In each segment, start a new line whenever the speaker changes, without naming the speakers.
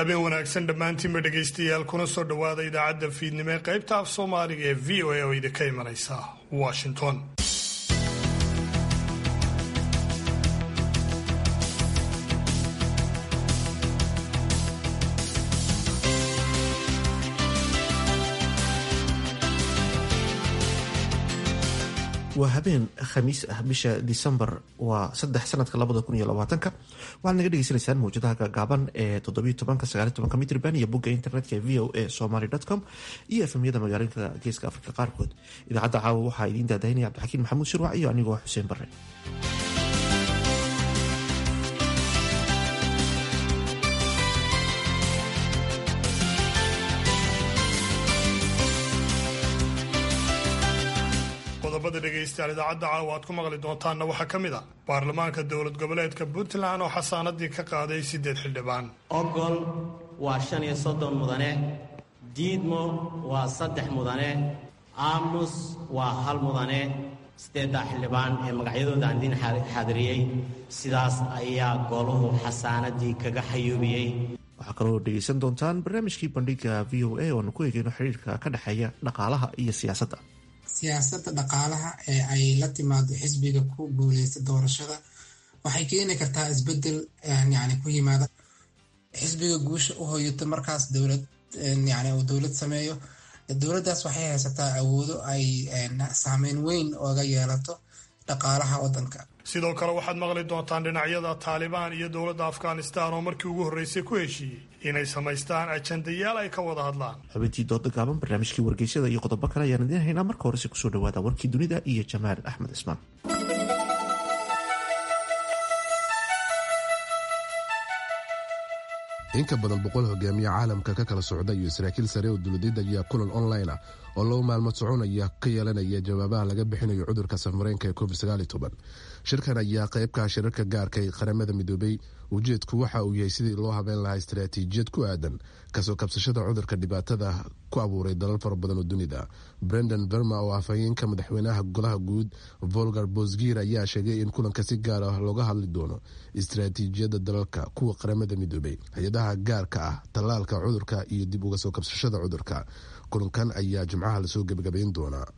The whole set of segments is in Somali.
habeen wanaagsan dhammaantiinba dhegaystayaal kuna soo dhowaada idaacadda fiidnimo ee qaybta af soomaaliga ee v o a oo idinka imanaysa washington
waa habeen khamiis ah bisha disembar waa saddex sanadka labada kun iyo labaatanka waxaad naga dhegeysanaysaan mawjadaha gaagaaban ee toddobiyo tobanka sagaaliy tobanka mitrban iyo bogga internetka ee v o a somaly com iyo efemyada magaalooyinka geeska afrika qaarkood idaacadda caawa waxaa idiin daadahinaya cabdixakiin maxamuud shirwac iyo anigoo xuseen bare
qodobada dhegaystayaal idaacadda caawa aad ku maqli doontaanna waxaa ka mid a baarlamaanka dowlad goboleedka puntland oo xasaanadii ka qaaday siddeed xildhibaan
ogol waa shan iyo soddon mudane diidmo waa saddex mudane aamus waa hal mudane siddeeddaa xildhibaan ee magacyadooda aan idiin xaadiriyey sidaas ayaa goluhu xasaanadii kaga xayuubiyey
waxaa kaloo dhegaysan doontaan barnaamijkii bandhiga v o a ooanu ku eegeyno xiriirka ka dhexeeya dhaqaalaha iyo siyaasadda
siyaasadda dhaqaalaha ee ay la timaado xisbiga ku guuleysta doorashada waxay keeni kartaa isbedel yani ku yimaada xisbiga guusha u hoyata markaas dowlad yani uu dowlad sameeyo dowladdaas waxay haysataa awoodo ay saameyn weyn ooga yeelato dhaqaalaha waddanka
sidoo kale waxaad maqli doontaan dhinacyada taalibaan iyo dowladda afghanistan oo markii ugu horreysay ku heshiiyey inay samaystaan ajandayaal ay ka wada hadlaan
xubintii dooda gaaban barnaamijkii wargeysyada iyo qodobo kale ayaan idiin haynaa marka horese kusoo dhawaada warkii dunida iyo jamaal axmed cismaan
in ka badan boqol hogaamiye caalamka ka kala socda iyo saraakiil sare oo dowladeed ayaa kulan online ah oo laba maalmood soconaya ka yeelanaya jawaabaha laga bixinayo cudurka safmareenka ee covid shirkan ayaa qaybka shirarka gaarka ee qaramada midoobay ujeedku waxa uu yahay sidii loo habeyn lahaa istaraatiijiyad ku aadan kasoo kabsashada cudurka dhibaatada ku abuuray dalal fara badan oo dunida brendan verma oo afhayeenka madaxweynaha golaha guud volgar bosgir ayaa sheegay in kulanka si gaar ah looga hadli doono istaraatiijiyadda dalalka kuwa qaramada midoobay hay-adaha gaarka ah tallaalka cudurka iyo dib uga soo kabsashada cudurka kulankan ayaa jimcaha lasoo gebagabayn doonaa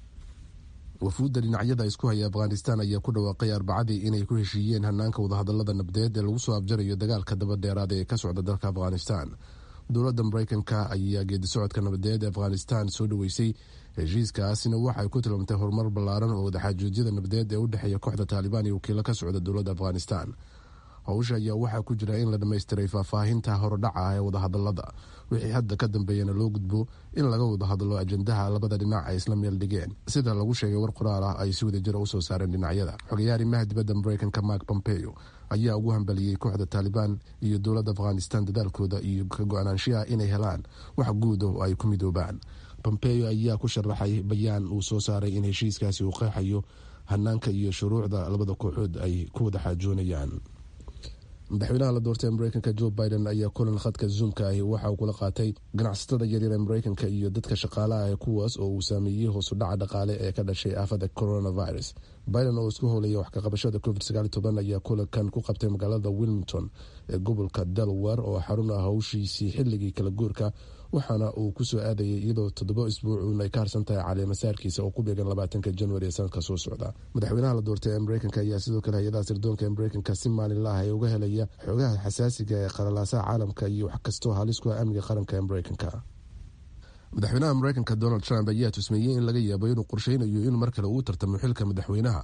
wafuudda dhinacyada isku haya afghanistan ayaa ku dhawaaqay arbacadii inay ku heshiiyeen hanaanka wadahadalada nabdeed ee lagu soo abjarayo dagaalka dabadheeraada ee ka socda dalka afghanistan dowladda mareykanka ayaa geedisocodka nabadeed ee afghanistan soo dhaweysay heshiiskaasina waxay ku tilmaamtay horumar ballaaran oo wadaxaajoojyada nabadeed ee u dhexeeya kooxda taalibaan iyo wakiilo ka socda dowladda afghanistan howsha ayaa waxaa ku jira in la dhammaystiray faahfaahinta horodhaca ah ee wadahadalada wixii hadda ka dambeeyana loo gudbo in laga wada hadlo ajandaha labada dhinac ay isla meel dhigeen sida lagu sheegay war qoraal ah ay si wadajira usoo saareen dhinacyada xogayaha arrimaha dibadda mareykanka mark pompeo ayaa ugu hambaliyey kooxda taalibaan iyo dowladda afghanistan dadaalkooda iyo ka go-aanaanshiha inay helaan wax guud oo ay ku midoobaan pompeo ayaa ku sharaxay bayaan uu soo saaray in heshiiskaasi uu qeexayo hanaanka iyo shuruucda labada kooxood ay ku wada xaajoonayaan madaxweynaha la doortay ee mareykanka joe biden ayaa kulan khadka zoomka ahi waxa uu kula qaatay ganacsatada yaryar ee mareykanka iyo dadka shaqaalaha ah kuwaas oo uu saameeyey hoosu dhaca dhaqaale ee ka dhashay aafada coronavirus biden oo isku howlaya wax kaqabashada covid ayaa kulankan ku qabtay magaalada wilmington ee gobolka delaware oo xarun ah howshiisii xilligii kala guurka waxaana uu kusoo aadayay iyadoo toddoba isbuucuun ay ka harsan tahay caleemasaarkiisa oo ku beegan labaatanka januari ee sanadka soo socda madaxweynaha la doortay ee mareykanka ayaa sidoo kale hay-adaha sirdoonka ee mareykanka si maalinla ah ee uga helaya xogaha xasaasiga ee qalalaasaha caalamka iyo wax kastoo halis ku ah amniga qaranka ee mareykanka madaxweynaha mareykanka donald trump ayaa tusmeeyey in laga yaabo inuu qorsheynayo in mar kale uu tartamo xilka madaxweynaha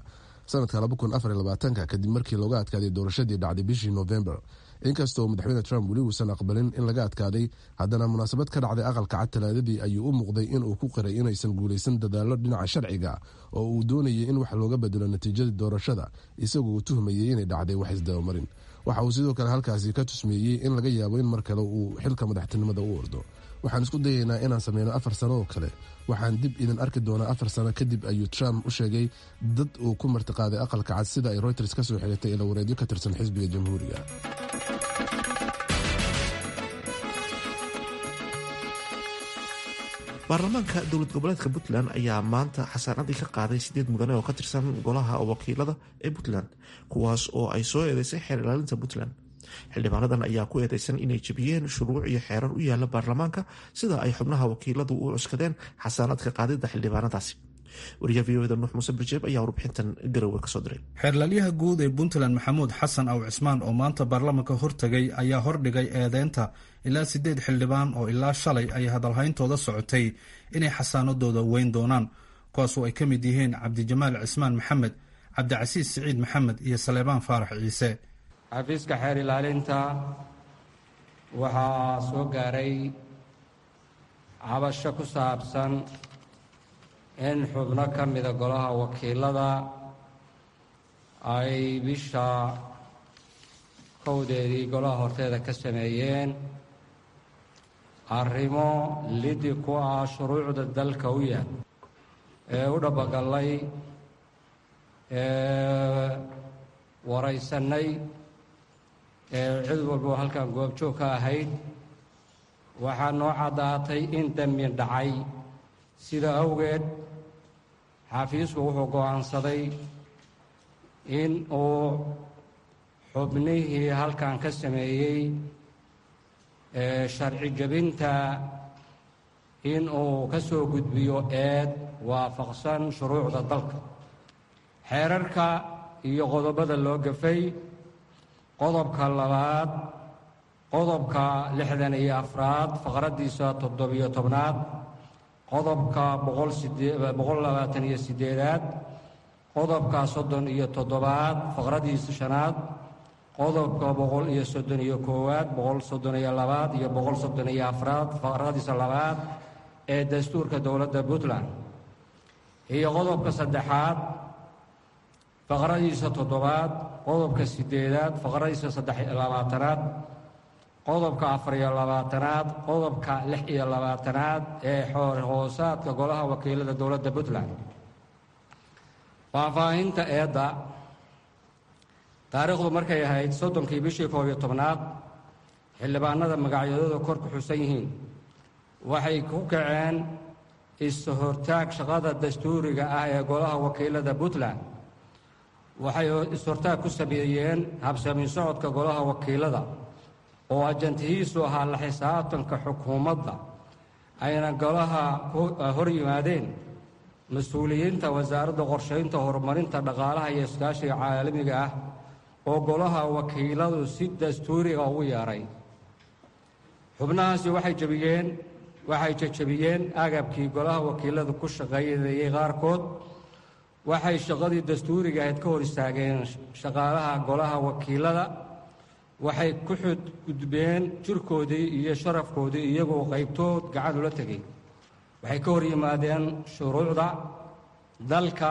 sanadka kadib markii looga adkaaday doorashadii dhacday bishii november inkastoo madaxweyne trump weli uusan aqbalin in laga adkaaday haddana munaasabad ka dhacday aqalka cad talaadadii ayuu u muuqday inuu ku qiray inaysan guulaysan dadaalo dhinaca sharciga oo uu doonayay in wax looga bedelo natiijadii doorashada isagoo uu tuhmayay inay dhacday wax isdabamarin waxa uu sidoo kale halkaasi ka tusmeeyey in laga yaabo in mar kale uu xilka madaxtinimada u ordo waxaan isku dayaynaa inaan sameyno afar sano oo kale waxaan dib idin arki doonaa afar sano kadib ayuu trump u sheegay dad uu ku martiqaaday aqalka cad sida ay reuters ka soo xigatay ila wareedyo ka tirsan xisbiga jamhuuriga
baarlamaanka dowlad goboleedka puntland ayaa maanta xasaanadii ka qaaday sideed mudane oo ka tirsan golaha wakiilada ee puntland kuwaas oo ay soo eedeysay xeer ilaalinta puntland xildhibaanadan ayaa ku eedeysan inay jebiyeen shuruuc iyo xeerar u yaala baarlamaanka sida ay xubnaha wakiiladu u cuskadeen xasaanaadka qaadida xildhibaanadaasi wariyaha v oda nuux muuse birjeeb ayaa warbixintan garowe kasoo diray
xeerlalyaha guud ee puntland maxamuud xasan aw cismaan oo maanta baarlamanka hortegay ayaa hordhigay eedeynta ilaa sideed xildhibaan oo ilaa shalay ay hadalhayntooda socotay inay xasaanadooda weyn doonaan kuwaasoo ay ka mid yihiin cabdijamaal cismaan maxamed cabdicasiis siciid maxamed iyo saleebaan faarax ciise
xafiiska xeer ilaalinta waxaa soo gaaray cabasho ku saabsan in xubno ka mida golaha wakiilada ay bisha kowdeedii golaha horteeda ka sameeyeen arrimo lidi ku ah shuruucda dalka u yaal ee u dhabagallay ee waraysannay ee cid walbo halkan goobjoog ka ahayd waxaa noo caddaatay in dembi dhacay sida awgeed xafiisku wuxuu go'aansaday in uu xubnihii halkan ka sameeyey ee sharci jebinta in uu ka soo gudbiyo eed waafaqsan shuruucda dalka xeerarka iyo qodobada loo gafay qodobka labaad qodobka lixdan iyo afraad faqraddiisa toddobiyo tobnaad qodobka boqol labaatan iyo siddeedaad qodobka soddon iyo toddobaad faqraddiisa shanaad qodobka boqol iyo soddon iyo koowaad boqol soddon iyo labaad iyo boqol soddon iyo afraad faqradiisa labaad ee dastuurka dowladda puntland iyo qodobka saddexaad faqradiisa toddobaad qodobka siddeedaad faqradiisa saddex iyo labaatanaad qodobka afar iyo labaatanaad qodobka lix iyo labaatanaad ee xoor hoosaadka golaha wakiilada dowladda puntland faahfaahinta eedda taariikhdu markay ahayd soddonkii bishii koob iyo tobnaad xildhibaanada magacyadooda kor ku xusan yihiin waxay ku kaceen is-hortaag shaqada dastuuriga ah ee golaha wakiilada puntland waxay is-hortaag ku sameeyeen habsami socodka golaha wakiilada oo ajantihiisu ahaa la xisaabtanka xukuumadda ayna golaha hor yimaadeen mas-uuliyiinta wasaaradda qorshaynta horumarinta dhaqaalaha iyo iskaashiga caalamiga ah oo golaha wakiiladu si dastuuriga ugu yeedhay xubnahaasi waxay jebiyeen waxay jejebiyeen agabkii golaha wakiiladu ku shaqaynayay qaarkood waxay shaqadii dastuuriga ahayd ka hor istaageen shaqaalaha golaha wakiilada waxay ku xudgudbeen jirkoodii iyo sharafkoodii iyagoo qaybtood gacan ula tegay waxay ka hor yimaadeen shuruucda dalka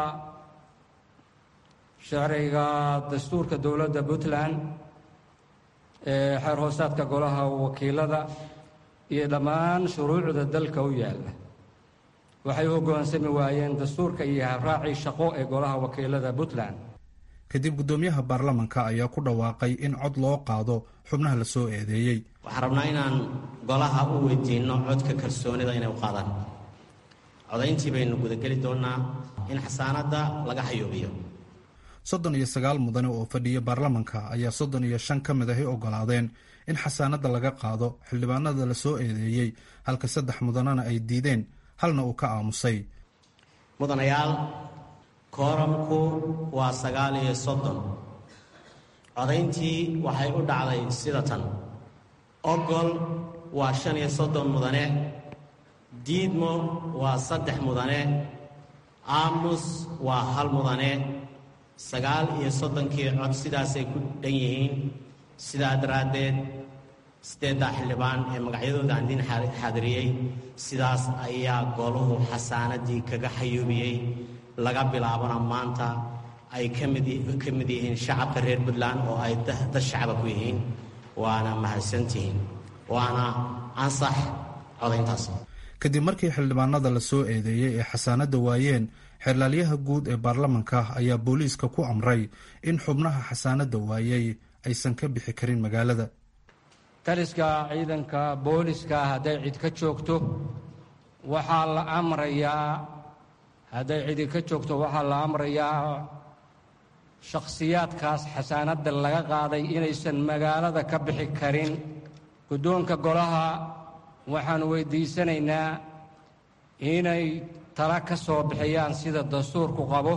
sharciga dastuurka dowladda puntland ee xeer hoosaadka golaha wakiilada iyo dhammaan shuruucda dalka u yaalla waxay u hoggaansami waayeen dastuurka iyo habraacii shaqo ee golaha wakiilada puntland
kadib guddoomiyaha baarlamanka ayaa ku dhawaaqay in cod loo qaado xubnaha la soo eedeeyey
waxaan rabnaa inaan golaha u weydiinno codka kalsoonida inay u qaadaan codayntii baynu gudageli doonnaa in xasaanadda laga xayuubiyo
soddon iyo sagaal mudane oo fadhiya baarlamanka ayaa soddon iyo shan ka mid ahi oggolaadeen in xasaanadda laga qaado xildhibaanada la soo eedeeyey halka saddex mudanena ay diideen halna uu ka aamusay
mudanayaal kooramku waa sagaal iyo soddon codayntii waxay u dhacday sida tan ogol waa shan iyo soddon mudane diidmo waa saddex mudane aamus waa hal mudane sagaal iyo soddonkii cod sidaasay ku dhan yihiin sidaa daraaddeed siddeeddaa xildhibaan ee magacyadooda aan diin xaadiriyey sidaas ayaa goluhu xasaanadii kaga xayuubiyey laga bilaabana maanta ay ka mid yihiin shacabka reer puntland oo ay dad shacaba ku yihiin waana mahadsantihiin waana ansax codayntaas
kadib markii xildhibaanada la soo eedeeyey ee xasaanadda waayeen xeerlaalyaha guud ee baarlamanka ayaa booliiska ku amray in xubnaha xasaanadda waayey aysan ka bixi karin magaalada
taliska ciidanka booliska hadday cid ka joogto waxaa la amrayaa hadday cidi ka joogto waxaa la amrayaa shakhsiyaadkaas xasaanadda laga qaaday inaysan magaalada ka bixi karin guddoonka golaha waxaan weyddiisanaynaa inay tala ka soo bixiyaan sida dastuurku qabo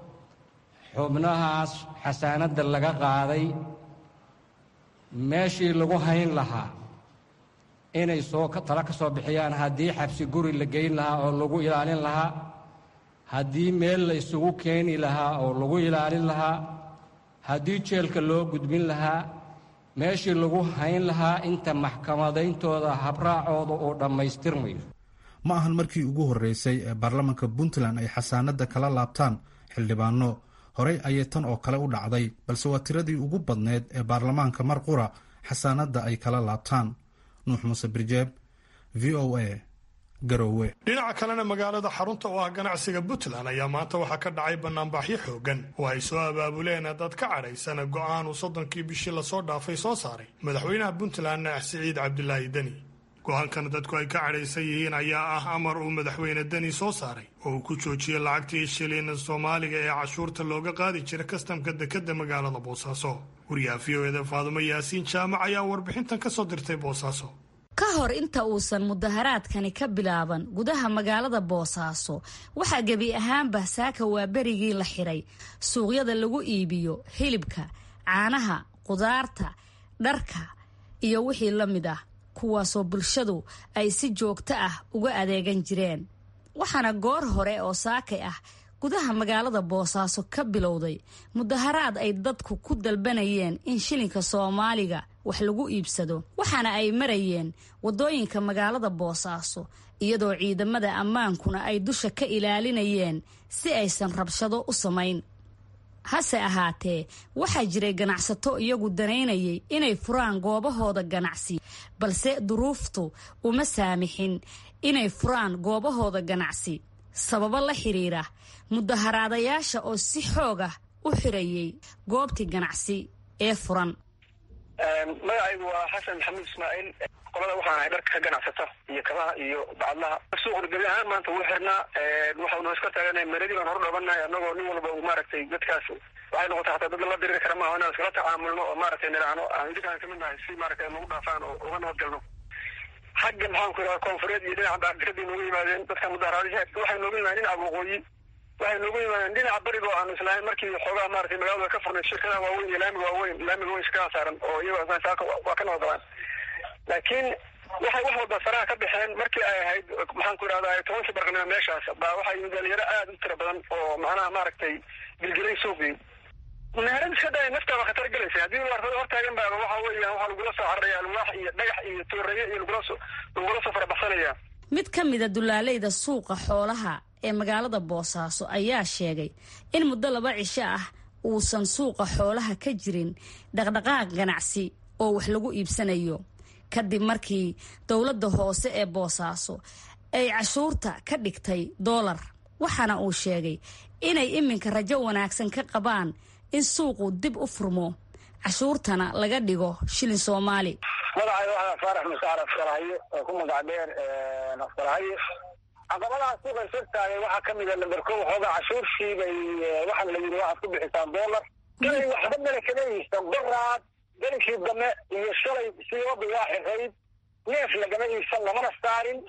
xubnahaas xasaanadda laga qaaday meeshii lagu hayn lahaa inay soo tala ka soo bixiyaan haddii xabsi guri la geyn lahaa oo lagu ilaalin lahaa haddii meel la isugu keeni lahaa oo lagu ilaalin lahaa haddii jeelka loo gudbin lahaa meeshii lagu hayn lahaa inta maxkamadayntooda habraacooda uu dhammaystirmayo
ma ahan markii ugu horreysay ee baarlamaanka puntland ay xasaanadda kala laabtaan xildhibaano horey ayay tan oo kale u dhacday balse waa tiradii ugu badneed ee baarlamaanka mar qura xasaanadda ay kala laabtaan nuux muuse birjeeb v o a garowe
dhinaca kalena magaalada xarunta oo ah ganacsiga puntland ayaa maanta waxaa ka dhacay banaanbaxyo xoogan oo ay soo abaabuleen dad ka cadhaysana go'aan uu soddonkii bishii lasoo dhaafay soo saaray madaxweynaha puntland siciid cabdilaahi deni go-aankan dadku ay ka cadhaysan yihiin ayaa ah amar uu madaxweyne deni soo saaray oo uu ku joojiyey lacagtii shilin soomaaliga ee cashuurta looga qaadi jira kastamka dekadda magaalada boosaaso wariyaha v o eda faadumo yaasiin jaamac ayaa warbixintan ka soo dirtay boosaaso
ka hor inta uusan mudaharaadkani ka bilaaban gudaha magaalada boosaaso waxaa gebi ahaanba saaka waa berigii la xiray suuqyada lagu iibiyo hilibka caanaha qudaarta dharka iyo wixii la mid ah kuwaasoo bulshadu ay si joogto ah uga adeegan jireen waxaana goor hore oo saakay ah gudaha magaalada boosaaso ka bilowday mudaharaad ay dadku ku dalbanayeen in shilinka soomaaliga wax lagu iibsado waxaana ay marayeen waddooyinka magaalada boosaaso iyadoo ciidamada ammaankuna ay dusha ka ilaalinayeen si aysan rabshado u samayn hase ahaatee waxaa jiray ganacsato iyagu danaynayay inay furaan goobahooda ganacsi balse duruuftu uma saamixin inay furaan goobahooda ganacsi sababo la xiriira mudaharaadayaasha oo si xoog ah u xirayay goobtii ganacsi ee furan
magacaygu waa xasan maxamuud ismaaciil qolada waxaan ahay dharka ka ganacsata iyo kabaha iyo bacadlaha suuqna gebi ahaan maanta wuu xirnaa waxaanu iska taaganahay meradii baan horu dhabanahay annagoo nin walba uu maaragtay dadkaas waxay noqotay hataa dad la diriri kara maaha inaan iskala tacaamulno oo maaragtay nidhaahno aan idinkaan kamid nahay si maaragtay nagu dhaafaan oo uga nabadgalno xagga maxaan ku idhaha koonfureed iyo dhinaca baardiradii noogu yimaadeen dadka mudaharaadisha waxay noogu yimaadeen dhinaca waqooyi waxay noogu yimaadeen dhinaca barigo aanu islahayn markii xoogaha maaragtay magaalada ka furnay shirkadaha waaweyn iyo laamiga waaweyn laamiga weyn shirkadaha saaran oo iyagoo saaka waa ka nabadgalaan laakiin waxay wax walba faraha ka baxeen markii ay ahayd maxaan ku idhahdaa tobankii barqanimo meeshaas baa waxaa yimid dhalinyaro aada u tira badan oo macnaha maaragtay gilgilay suuqii meherad iska day naftaaba khatar gelaysa haddii warfada hortaagan baaba waxa weeyaan waxaa lagula soo cararaya alwaax iyo dhagax iyo tooreeye iyo lagula soo lagula soo farabaxsanaya
mid ka mida dulaaleyda suuqa xoolaha ee magaalada boosaaso ayaa sheegay in muddo laba cisho ah uusan suuqa xoolaha ka jirin dhaqdhaqaaq ganacsi oo wax lagu iibsanayo kadib markii dowladda hoose ee boosaaso ay cashuurta ka dhigtay doolar waxaana uu sheegay inay iminka rajo wanaagsan ka qabaan in suuqu dib u furmo cashuurtana laga dhigo shilin soomaali
magacay waxaa faarax musaar afkalahaye oo ku magac dheer afkalahaye caqabadaha suuqa sirtaagay waxaa ka mida lamber ko waxoogaa cashuurshii bay waxaa la yidhi waxaad ku bixisaan doolar galay waxba male kama iibsan doraad gelinkii dame iyo shalay siooba waa xirayd neef lagama iibsan lamana saarin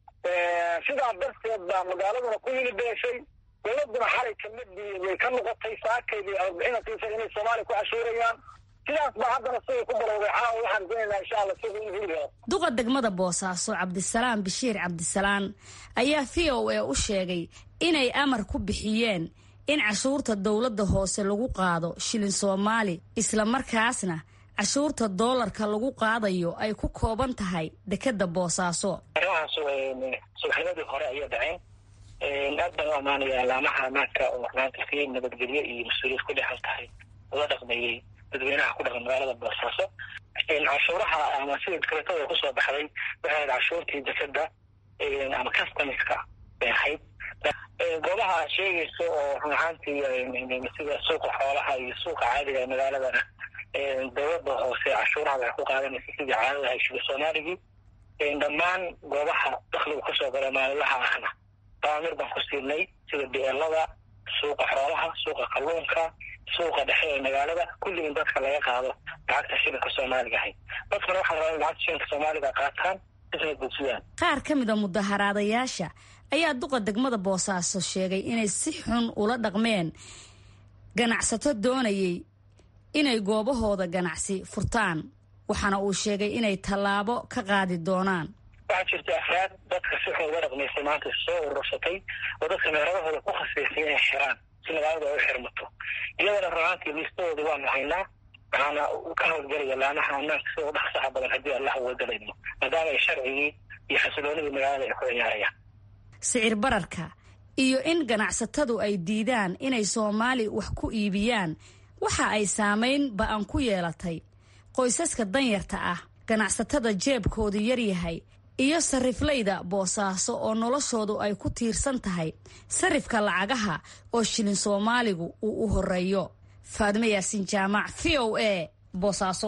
sidaa darteed baa magaaladuna ku hilibeeshay dowladuna xalay kamadii way ka noqotay saakaydii arbixinatiisa inay soomaaliya ku cashuurayaan sidaas baa haddana siday ku balowday caawa waxaan doonaynaa insha alla sida in hiliga
duqa degmada boosaaso cabdisalaam bashiir cabdisalaan ayaa v o a u sheegay inay amar ku bixiyeen in cashuurta dowladda hoose lagu qaado shilin soomaali isla markaasna cashuurta doolarka lagu qaadayo ay ku kooban tahay dekeda boosaaso
arrimahaas subaxnimadii hore ayay dhaceen aad baan u ammaanaya alaamaha amaanka oo maanta si nabadgelyo iyo mas-uuliyad ku dhexan tahay ula dhaqmeeyey dadweynaha ku dhaqan magaalada boosaaso cashuuraha ama sida dekretada kusoo baxday waxay ahayd cashuurtii dekeda ama customiska bay ahayd goobaha aad sheegayso oo run ahaantii sida suuqa xoolaha iyo suuqa caadiga ee magaaladana dowladda hoose cashuuraha waxay ku qaadanaysa sidii caadada ahay shilin soomaaligii dhammaan goobaha dakligu kasoo gala maalinlaha ahna daamir baan ku siinay sida beelada suuqa xoolaha suuqa kalluunka suuqa dhexe ee magaalada kulligin dadka laga qaado lacagta shilinka soomaaliga ahay dadkana waxaa rabaa in lacagta shilinka soomaaliga qaataan isna gudbiyaan
qaar ka mid a mudaharaadayaasha ayaa duqa degmada boosaaso sheegay inay si xun ula dhaqmeen ganacsato doonayay inay goobahooda ganacsi furtaan waxaana uu sheegay inay tallaabo ka qaadi doonaan
waxaa jirta afraad dadka si xun uga dhaqmaysay maanta soo urursatay oo dadka meeradahooda ku khasbaysay inay xiraan si magaalada ay u xirmato iyadana runaantii liistadooda waanu haynaa waxaana ka howlgelaya laamaha ammaanka sida u dhaqsaha badan haddii allah uwadalayno maadaama ay sharcigii iyo xasiloonidii magaalada ay ku ciyaarayaan
sicir bararka iyo in ganacsatadu ay diidaan inay soomaali wax ku iibiyaan waxa ay saamayn ba-an ku yeelatay qoysaska danyarta ah ganacsatada jeebkoodu yaryahay iyo sariflayda boosaaso oo noloshoodu ay ku tiirsan tahay sarifka lacagaha oo shilin soomaaligu uu u horeeyo faadime yaasiin jaamac v o a boosaaso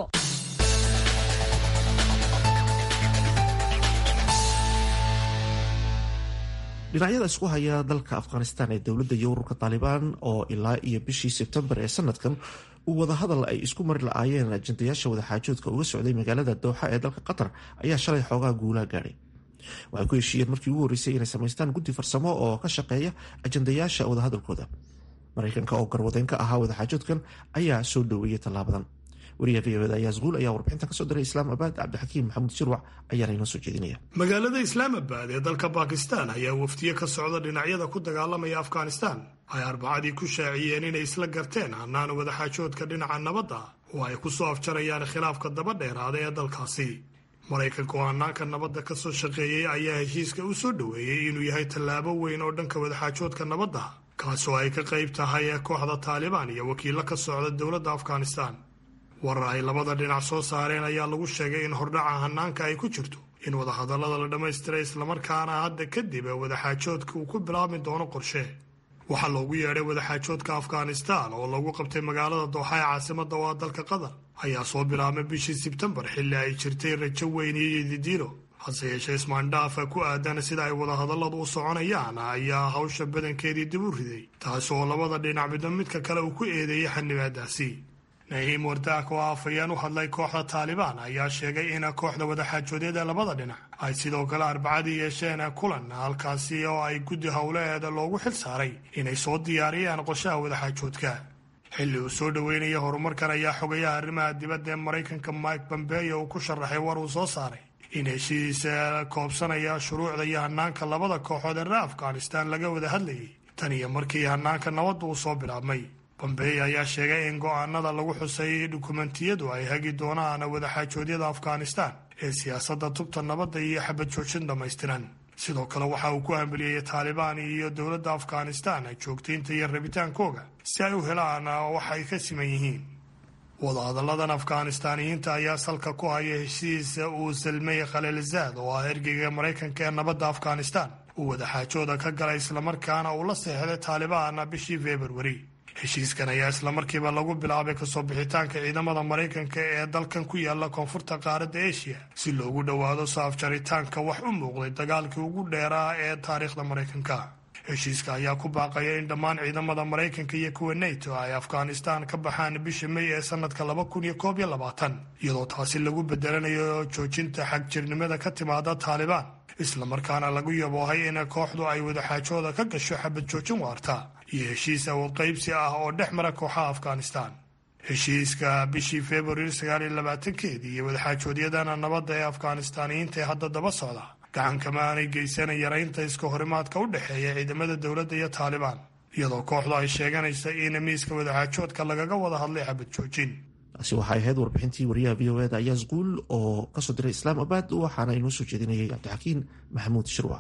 dhinacyada isku haya dalka afghanistan ee dowladda iyo ururka taalibaan oo ilaa iyo bishii sebtembar ee sanadkan uu wadahadal ay isku mari la-aayeen ajandayaasha wadaxaajoodka uga socday magaalada dooxa ee dalka qatar ayaa shalay xoogaa guulaha gaadhay waxay ku heshiiyeen markii ugu horreysay inay samaystaan guddi farsamo oo ka shaqeeya ajandayaasha wadahadalkooda maraykanka oo garwadeyn ka ahaa wadaxaajoodkan ayaa soo dhoweeyey tallaabadan wariyaha v oda ayaa squul ayaa warbixinta kasoo diray islaamabad cabdixakiim maxamuud shirwac ayaana inoo soo jeedinaya
magaalada islaamabad ee dalka bakistan ayaa wafdiye ka socda dhinacyada ku dagaalamaya afghanistan ay arbacadii ku shaaciyeen inay isla garteen hanaan wadaxaajoodka dhinaca nabadda oo ay ku soo afjarayaan khilaafka daba dheeraada ee dalkaasi maraykanka oo hanaanka nabadda ka soo shaqeeyey ayaa heshiiska u soo dhoweeyey inuu yahay tallaabo weyn oo dhanka wadaxaajoodka nabadda kaasoo ay ka qayb tahay kooxda taalibaan iyo wakiilo ka socda dowladda afghanistan warar ay labada dhinac soo saareen ayaa lagu sheegay in hordhaca hanaanka ay ku jirto in wadahadallada la dhammaystiray islamarkaana hadda kadib wadaxaajoodka uu ku bilaabmi doono qorshe waxaa loogu yeedhay wadaxaajoodka afghanistan oo lagu qabtay magaalada dooxa ee caasimada oo ah dalka qatar ayaa soo bilaabmay bishii sebtembar xilli ay jirtay rajo weyn iyo yedidiilo hase yeeshee ismaandhaafa ku aadan sida ay wadahadalladu u soconayaan ayaa hawsha badankeedii dib u riday taas oo labada dhinac midba midka kale uu ku eedeeyey xanibaadaasi nahiim wardaak oo afayeen u hadlay kooxda taalibaan ayaa sheegay in kooxda wadaxaajoodyada labada dhinac ay sidoo kale arbacadii yeesheen kulan halkaasi oo ay guddi howleheeda loogu xil saaray inay soo diyaariyaan qorshaha wadaxaajoodka xilli uu soo dhoweynaya horumarkan ayaa xogayaha arrimaha dibadda ee maraykanka mike bombeyo uu ku sharaxay war uu soo saaray in heshiisa koobsanaya shuruucda iyo hanaanka labada kooxood ee reer afghanistan laga wada hadlayay tan iyo markii hanaanka nabadda uu soo bilaabmay bombey ayaa sheegay in go'aanada lagu xusay dukumentiyadu ay hagi doonaan wadaxaajoodyada afghanistan ee siyaasadda tubta nabadda iyo xabad joojin dhammaystiran sidoo kale waxa uu ku hambeliyey taalibaan iyo dowladda afghanistan joogtaynta iyo rabitaankooga si ay u helaan wax ay ka siman yihiin wadahadalladan afghanistaaniyiinta ayaa salka ku haya heshiis uu salmey khaliilzaad oo ah ergeyga maraykanka ee nabadda afghanistan uu wadaxaajooda ka galay islamarkaana uu la seexday taalibaan bishii februari heshiiskan ayaa islamarkiiba lagu bilaabay kasoo bixitaanka ciidamada maraykanka ee dalkan ku yaala koonfurta qaaradda eshiya si loogu dhowaado soo afjaritaanka wax u muuqday dagaalkii ugu dheeraa ee taariikhda maraykanka heshiiska ayaa ku baaqaya in dhammaan ciidamada maraykanka iyo kuwa nato ay afghanistan ka baxaan bisha may ee sanadka laba kun iyo koob iyo labaatan iyadoo taasi lagu bedelanayo joojinta xagjirnimada ka timaada taalibaan islamarkaana lagu yaboohay in kooxdu ay wadaxaajooda ka gasho xabad joojin waarta iyo heshiis awood qaybsi ah oo dhex mara kooxaha afghanistan heshiiska bishii februari sagaaliyo labaatankeedii iyo wadaxaajoodyadana nabadda ee afghanistaaniyiinta ee hadda daba socda gacankama aanay geysana yaraynta iska horimaadka u dhexeeya ciidamada dowladda iyo taalibaan iyadoo kooxdu ay sheeganaysa in miiska wadaxaajoodka lagaga wada hadlay xabad joojin
taasi waxay ahayd warbixintii wariyaha v o eda ayaa squul oo kasoo diray islaamabad waxaana inoo soo jeedinayay cabdixakiin maxamuud shirwa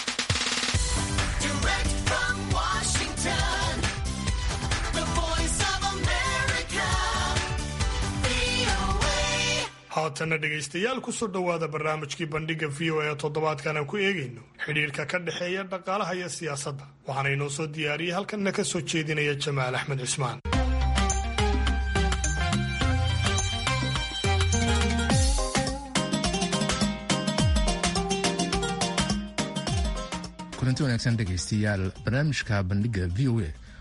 haatanna dhegaystayaal kusoo dhowaada barnaamijkii bandhiga v o e toddobaadkan aan ku eegayno xidhiirka ka dhexeeya dhaqaalaha iyo siyaasadda waxaana inoo soo diyaariyey halkanna ka soo jeedinaya jamaal axmed cismaan
kulanti wanaagsan dhegaystayaal barnaamijka bandhiga v o a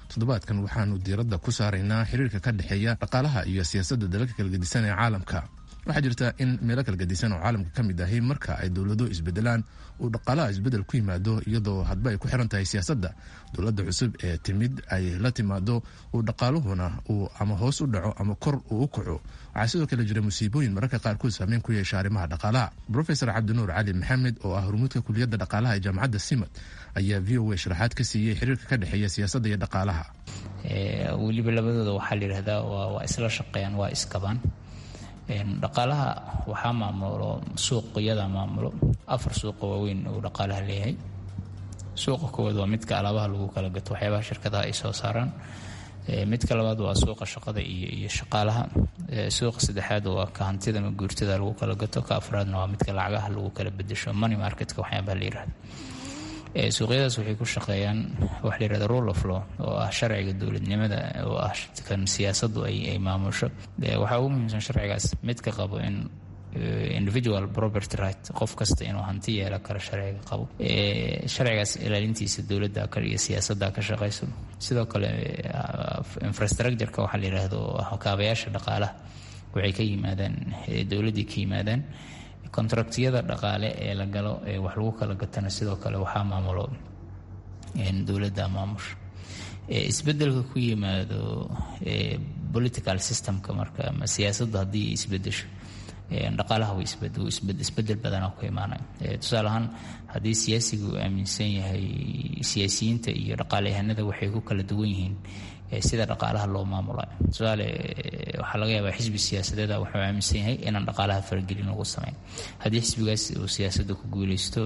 toddobaadkan waxaanu diiradda ku saaraynaa xiriirka ka dhexeeya dhaqaalaha iyo siyaasadda dalalka kala gedisan ee caalamka waxaa jirta in meelo kala gedisan oo caalamka ka mid ahi marka ay dowlado isbedelaan uu dhaqaalaha isbedel ku yimaado iyadoo hadba ay ku xiran tahay siyaasadda dowladda cusub ee timid ay la timaado uu dhaqaaluhuna uu ama hoos u dhaco ama kor uu u kaco waxaa sidoo kale jira musiibooyin mararka qaarkood saameyn ku yeesha arrimaha dhaqaalaha rofesor cabdinuur cali maxamed oo ah hormuudka kuliyadda dhaqaalaha ee jaamacadda simad ayaa v o a sharaxaad ka siiyey xiriirka ka dhexeeya siyaasadda iyo dhaqaalaha
weliba labadooda waxaa la yidhahdaa waa isla shaqeeyaan waa iskabaan dhaqaalaha waxaa maamulo suuqyada maamulo afar suuqa waaweyn uu dhaqaalaha leeyahay suuqa koowaad waa midka alaabaha lagu kala gato waxyaabaha shirkadaha ay soo saaraan midka labaad waa suuqa shaqada iyo shaqaalaha suuqa saddexaad waa ka hantida ma guurtada lagu kala gato ka afraadna waa midka lacagaha lagu kala bedesho money marketka waxyaabaha la yirahdo suuqyadaas waxay ku shaqeeyaan waxa la yirahda rule of law oo ah sharciga dowladnimada oo ah kan siyaasaddu ay maamusho waxaa ugu muhiimsan sharcigaas midka qabo in individual property right qof kasta inuu hanti yeela karo sharciga qabo sharcigaas ilaalintiisa dowladda iyo siyaasadda ka shaqayso sidoo kale infrastructureka waxaa la yidhaahdo kaabayaasha dhaqaalaha waxay ka yimaadaan dowladdii ka yimaadaan kontraktiyada dhaqaale ee la galo ee wax lagu kala gatana sidoo kale waxaa maamulo dowladda maamusha isbedelka ku yimaado political systemka marka ama siyaasaddu haddii isbedesho dhaqaalaha isbedel badanaa ku imaanaya tusaale ahaan haddii siyaasiga uu aaminsan yahay siyaasiyiinta iyo dhaqaaleyahanada waxay ku kala duwan yihiin sida dhaqaalaha loo maamulayo tusaale waxaa laga yaabaa xisbi siyaasadeeda wuxuu aaminsan yahay inaan dhaqaalaha faragelin lagu sameyn haddii xisbigaas uu siyaasadda ku guuleysto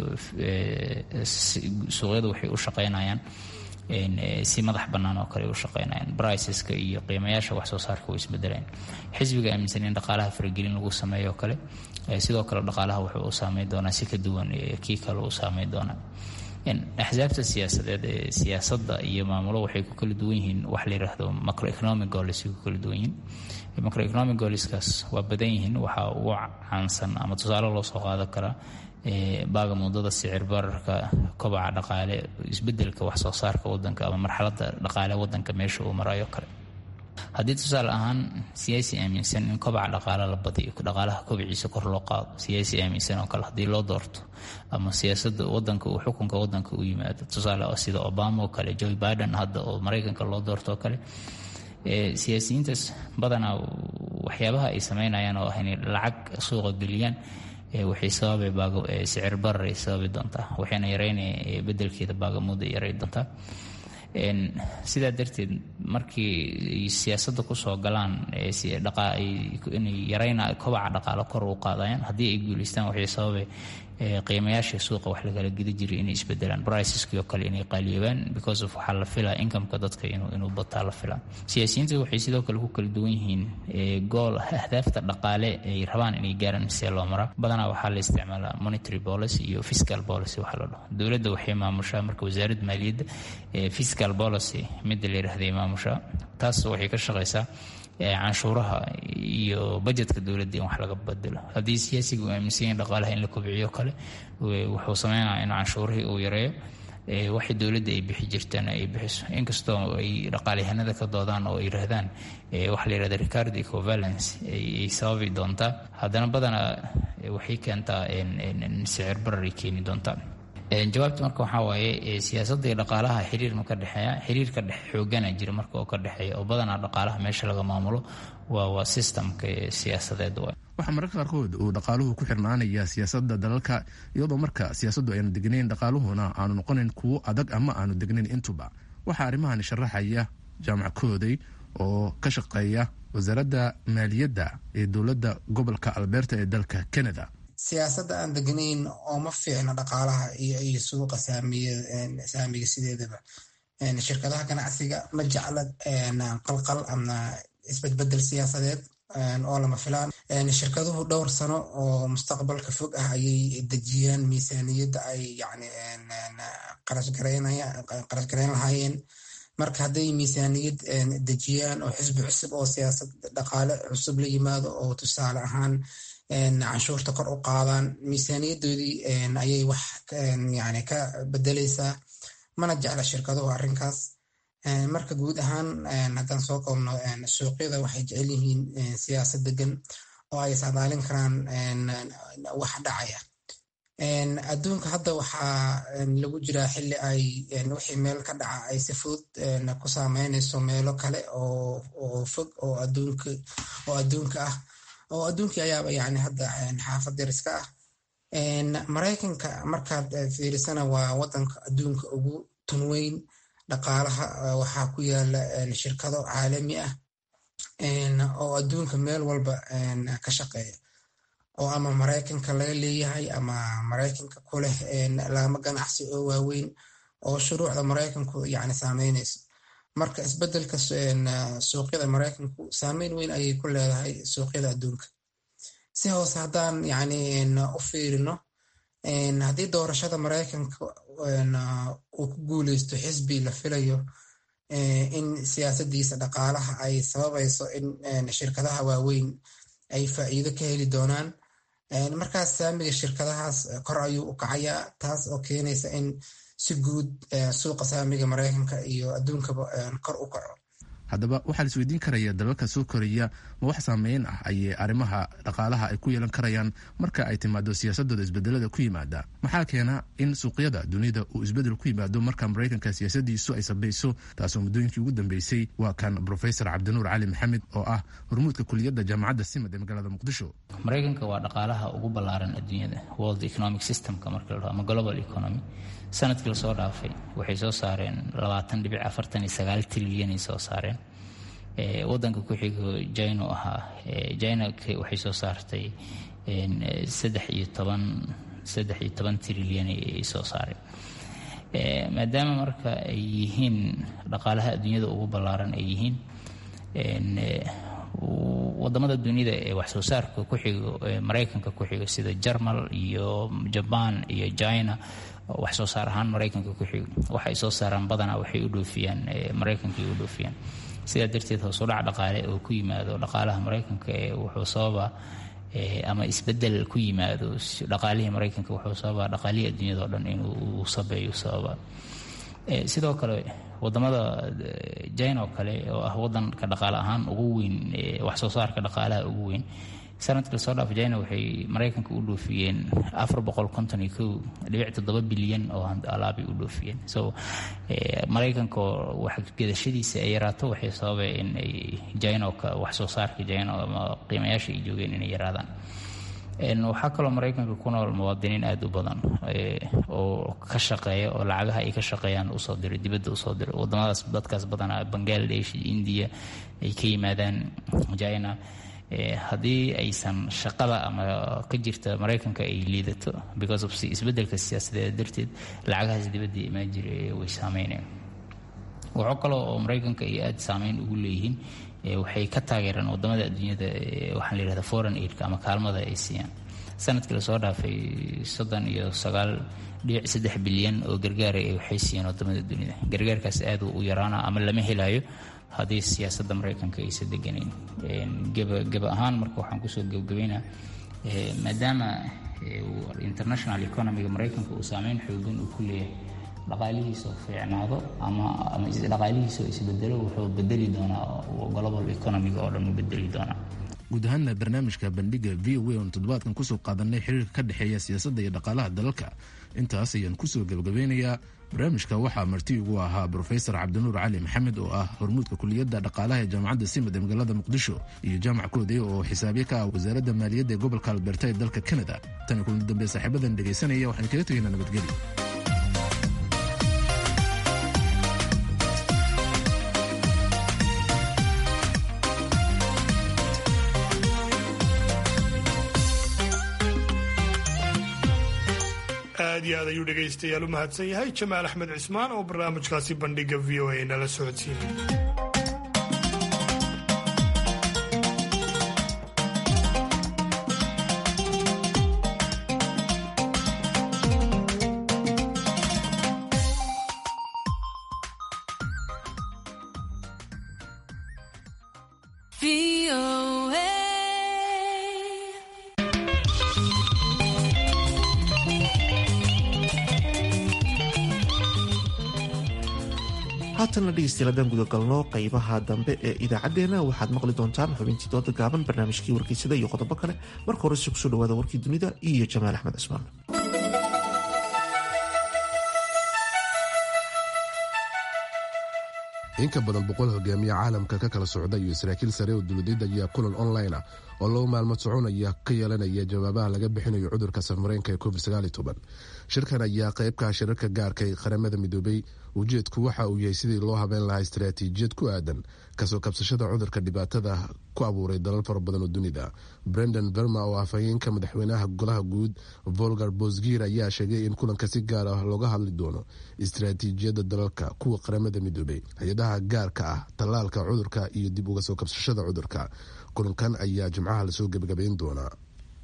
suuqyada waxay u shaqeynayaan si madax bannaan oo kale u shaqeynayaan briceska iyo qiimayaasha wax soo saarka way isbedelayaan xisbiga aaminsan in dhaqaalaha faragelin lagu sameeyo oo kale sidoo kale dhaqaalaha wuxuu u saameyn doonaa si ka duwan kii kale u saameyn doonaa axsaabta siyaasadeed ee siyaasadda iyo maamulo waxay ku kala duwan yihiin wax la yidhaahdo macroeconomic goals ku kala duwan yihiin macroeconomic goalskaas waa badan yihiin waxaa ugu caansan ama tusaale loo soo qaadan karaa baaga muddada sicir bararka kobaca dhaqaale isbedelka wax soo saarka wadanka ama marxaladda dhaqaale wadanka meesha uu marayo kale haddii tusaale ahaan siyaasi aaminsan in kobaca dhaqaale la badiyo dhaqaalaha kobiciisa kor loo qaado siyaasi aaminsan oo kale haddii loo doorto ama siyaasada wadanka uu xukunka wadanka u yimaado tusaale sida obama oo kale joe biden hadda oo maraykanka loo doorto oo kale siyaasiyiintaas badanaa waxyaabaha ay sameynayaan oo ah inay lacag suuqa geliyaan waxay sababay sicir barar ay sababi doontaa waxayna yareynaya bedelkeeda baagamuda yaray doontaa sidaa darteed markii siyaasadda kusoo galaan inay yarayna kobaca dhaqaalo kor u qaadayaan haddii ay guuleystaan waxay sababay qiimayaasha suuqa wax lagala geda jiray inay isbedelaan briceski oo kale inay qaaliyoobaan because of waxaa la filaa incomeka dadka inuu bataa la filaa siyaasiyiinta waxay sidoo kale ku kala duwan yihiin gool ahdaafta dhaqaale ay rabaan inay gaaraan see loo maraa badanaa waxaa la isticmaalaa monetary policy iyo fiscal policy waxa la dhaho dowladda waxay maamushaa marka wasaaradda maaliyadda fiscal policy midda la yidhahday maamushaa taas waxay ka shaqaysaa canshuuraha iyo bajetka dowladda in wax laga bedelo haddii siyaasiga uu aaminsan yahay dhaqaalaha in la kobciyo kale wuxuu sameynaya in canshuurihii uu yareeyo waxay dowladda ay bixi jirtaan ay bixiso inkastoo ay dhaqaalyahanada ka doodaan oo ay yiraahdaan waxa la yirahda recard ecovalence ay sababi doontaa haddana badanaa waxay keentaa sicir barar ay keeni doontaa jawaabta marka waxaa waaye siyaasadda iyo dhaqaalaha xiriir ma ka dhexeeya xiriir ka dhex xoogana jira marka oo ka dhexeeya oo badanaa dhaqaalaha meesha laga maamulo waa waa systemka siyaasadeed waay
waxaa mararka qaarkood uu dhaqaaluhu ku xirnaanaya siyaasadda dalalka iyadoo marka siyaasaddu aynu degnayn dhaqaaluhuna aanu noqonayn kuwo adag ama aanu degnayn intuba waxaa arrimahan sharaxaya jaamac kooday oo ka shaqeeya wasaaradda maaliyadda ee dowladda gobolka alberta ee dalka canada
siyaasadda aan degnayn oo ma fiicna dhaqaalaha iyo suuqa saamiga sideedaba shirkadaha ganacsiga ma jecla qalqal ama isbedbedel siyaasadeed oo lama filaan shirkaduhu dhowr sano oo mustaqbalka fog ah ayay dejiyaan miisaaniyadda ay yani qarashgarayn lahaayeen marka hadday miisaaniyad dejiyaan oo xisbi cusub oo siyaasad dhaqaale cusub la yimaado oo tusaale ahaan canshuurta kor u qaadaan miisaaniyadoodii ayay wax yani ka bedeleysaa mana jecla shirkaduhu arrinkaas marka guud ahaan haddaan soo koobno suuqyada waxay jecel yihiin siyaasad degan oo ay saadaalin karaan wax dhacaya adduunka hadda waxaa lagu jiraa xili ay wixii meel ka dhaca ay si fudud ku saameynayso meelo kale oo fog oo adduunka ah oo adduunkii ayaaba yani hadda xaafad yariska ah maraykanka markaad fiirisana waa wadanka adduunka ugu tunweyn dhaqaalaha waxaa ku yaala shirkado caalami ah oo adduunka meel walba ka shaqeeya oo ama maraykanka laga leeyahay ama maraykanka ku leh laamo ganacsi oo waaweyn oo shuruucda maraykanku yani saameynayso marka isbedelka suuqyada maraykanku saameyn weyn ayay ku leedahay suuqyada adduunka si hoose haddaan yani u fiirino haddii doorashada maraykanka uu ku guuleysto xisbi la filayo in siyaasadiisa dhaqaalaha ay sababayso in shirkadaha waaweyn ay faa'iido ka heli doonaan markaas saamiga shirkadahaas kor ayuu u kacayaa taas oo keenaysa in si guud suuqa saamiga maraykanka iyo adduunkaba kor u kaco
haddaba waxaa la isweydiin karaya dalalka soo koraya ma wax saameyn ah ayay arrimaha dhaqaalaha ay ku yeelan karayaan marka ay timaado siyaasadooda isbedelada ku yimaada maxaa keena in suuqyada dunida uu isbedel ku yimaado marka maraykanka siyaasadiisu ay sabayso taasoo muddooyinkii ugu dambeysay waa kan brofesor cabdinuur cali maxamed oo ah hormuudka kuliyadda jaamacadda simad ee magaalada muqdisho
maraykanka waa dhaqaalaha ugu ballaaran adduunyada world economic systemka marka la ama global economy sanadkii lasoo dhaafay waxay soo saareen labaatan dhibic afartan iyo sagaal trilyanay soo saareen wadanka ku xigo jino ahaa jina waxay soo saartay saddex iyo toban saddex iyo toban trilyan ay soo saareen maadaama marka ay yihiin dhaqaalaha adduunyada ugu ballaaran ay yihiin wadamada dunida ee wax soo saarka ku xigo maraykanka ku xigo sida jarmal iyo jaban iyo china wax soo saar ahaan maraykanka ku xigo waxay soo saaraan badanaa waxay u dhoofiyaan maraykankay u dhoofiyaan sidaa darteed hoos u dhac dhaqaale oo ku yimaado dhaqaalaha maraykanka ee wuxuu sababa ama isbedel ku yimaado dhaqaalihii maraykanka wuxuu sababaa dhaqaalihii adduunyada o dhan inuu sabeeyo sababa sidoo kale wadamada jina oo kale oo ah wadanka dhaqaale ahaan ugu weyn wax soo saarka dhaqaalaha ugu weyn sanadkii lasoo dhaaf jina waxay maraykanka u dhoofiyeen afar boqol konton iyo kow dhibic toddoba bilyan oo alaabay u dhoofiyeen so maraykanka oo wax gedashadiisa ay yaraato waxay sababay in ay jinoka wax soo saarka jino ama qiimayaasha ay joogeen inay yaraadaan waxaa kaloo maraykanka ku nool muwaadiniin aada u badan oo ka shaqeeya oo lacagaha ay ka shaqeeyaan usoo diray dibadda usoo diray wadamadaas dadkaas badanaa bangladesh indiya ay ka yimaadaan jina haddii aysan shaqada ama ka jirta maraykanka ay liidato because of isbedelka siyaasadeed darteed lacagahaas dibadda imaan jira way saameynayaan waxoo kaloo oo maraykanka ay aada saameyn ugu leeyihiin waxay ka taageeraan wadamada adduunyada waxaa la yihahda foreign aidka ama kaalmada ay siiyaan sanadkii lasoo dhaafay soddon iyo sagaal dhibic saddex bilyan oo gargaara waxay siiyeen wadamada dunida gargaarkaas aad u yaraana ama lama helayo haddii siyaasadda maraykanka aysa deganayn geba ahaan marka waxaan kusoo gebgabaynaa maadaama international economiga maraykanka uu saameyn xoogan uu ku leeyahay dhaqaalihiisa oo fiicnaado ama ama dhaqaalihiisa oo isbedelo wuxuu bedeli doonaa global economiga oo dhan uu bedeli doonaa
guud ahaanna barnaamijka bandhiga v o a oon toddobaadkan kusoo qaadanay xiriirka ka dhexeeya siyaasadda iyo dhaqaalaha dalalka intaas ayaan kusoo gebagabeynayaa barnaamijka waxaa marti ugu ahaa brofesor cabdinuur cali maxamed oo ah hormuudka kuliyadda dhaqaalaha ee jaamacadda simad ee magaalada muqdisho iyo jaamac koodey oo xisaabye ka ah wasaaradda maaliyadda ee gobolka alberta ee dalka kanada tani kulan dambe saaxiibadan dhegaysanaya waxaan kaga tegaynaa nabadgelyo
aad iyo aad ayuu dhegaystayaal u mahadsan yahay jamaal axmed cismaan oo barnaamijkaasi bandhiga v o a nala socodsiinay
haatanna dhegeystayaal haddaan gudagalno qaybaha dambe ee idaacaddeenna waxaad maqli doontaan xubintii dooda gaaban barnaamijkii wargeysada iyo qodobo kale marka horese kusoo dhawaada warkii dunida iyo jamaal axmed cismaan
in ka badan boqol hogaamiye caalamka ka kala socda iyo saraakiil sare oo dowladid ayaa kulan online ah oo laba maalmood soconaya ka yeelanaya jawaabaha laga bixinayo cudurka safareenka ee covid shirkan ayaa qaybka shirarka gaarka ee qaramada midoobay ujeedku waxa uu yahay sidii loo habeen lahaa istaraatiijiyad ku aadan kasoo kabsashada cudurka dhibaatada ku abuuray dalal fara badan oo dunida brendan verma oo afhayeenka madaxweynaha golaha guud volgar bosgir ayaa sheegay in kulanka si gaar ah looga hadli doono istaraatiijiyadda dalalka kuwa qaramada midoobay hay-adaha gaarka ah tallaalka cudurka iyo dib uga soo kabsashada cudurka kulankan ayaa jimcaha lasoo gebagabayn doonaa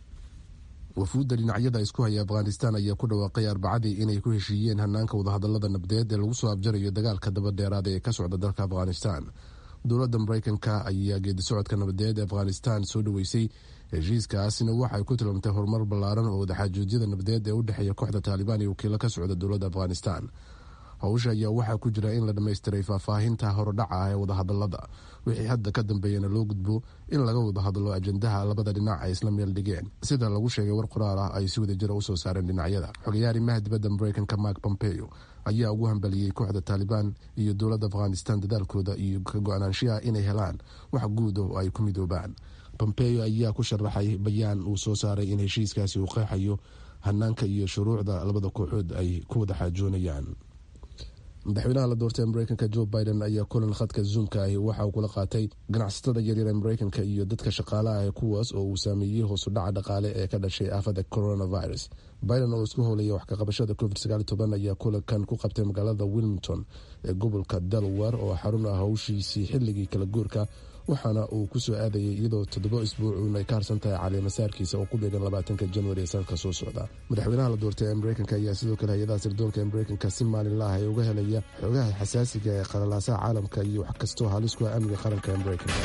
wafuudda dhinacyada isku haya afghanistan ayaa ku dhawaaqay arbacadii inay ku heshiiyeen hanaanka wadahadalada nabdeed ee lagu soo abjarayo dagaalka dabadheeraada ee ka socda dalka afghanistan dowladda mareykanka ayaa geedi socodka nabadeed ee afghanistan soo dhaweysay heshiiskaasina waxay ku tilmaamtay horumar ballaaran oo wadaxaajoojyada nabadeed ee u dhexeeya kooxda taalibaan iyo wakiilo ka socda dowladda afghanistan howsha ayaa waxaa ku jira in la dhammaystiray faahfaahinta horodhaca ah ee wadahadalada wixii hadda ka dambeeyana loo gudbo in laga wada hadlo ajendaha labada dhinac ay isla meel dhigeen sida lagu sheegay war qoraal ah ay si wadajira usoo saareen dhinacyada xogayaha arrimaha dibadda mareykanka mark pompeo ayaa ugu hambaliyey kooxda taalibaan iyo dowladda afghanistan dadaalkooda iyo ka go-aanaanshiha inay helaan wax guud oo ay ku midoobaan pompeo ayaa ku sharaxay bayaan uu soo saaray in heshiiskaasi uu qeexayo hanaanka iyo shuruucda labada kooxood ay ku wada xaajoonayaan madaxweynaha la doortay ee mareykanka jo biden ayaa kulan khadka zoomka ahi waxa uu kula qaatay ganacsatada yaryar ee mareykanka iyo dadka shaqaalaha ah kuwaas oo uu saameeyey hoosu dhaca dhaqaale ee ka dhashay aafada coronavirus biden oo isku howlaya wax kaqabashada covid ayaa kulankan ku qabtay magaalada wilmington ee gobolka delaware oo xarun ah howshiisii xilligii kala guurka waxaana uu kusoo aadayay iyadoo toddoba isbuucuun ay ka harsan tahay caleemasaarkiisa oo ku beegan labaatanka januari ee sanadka soo socda madaxweynaha la doortay ee mareykanka ayaa sidoo kale hay-adaha sirdoonka ee mareykanka si maalinlaah ee uga helaya xoogaha xasaasiga ee qalalaasaha caalamka iyo wax kastoo halis ku ah amniga qaranka ee mareykanka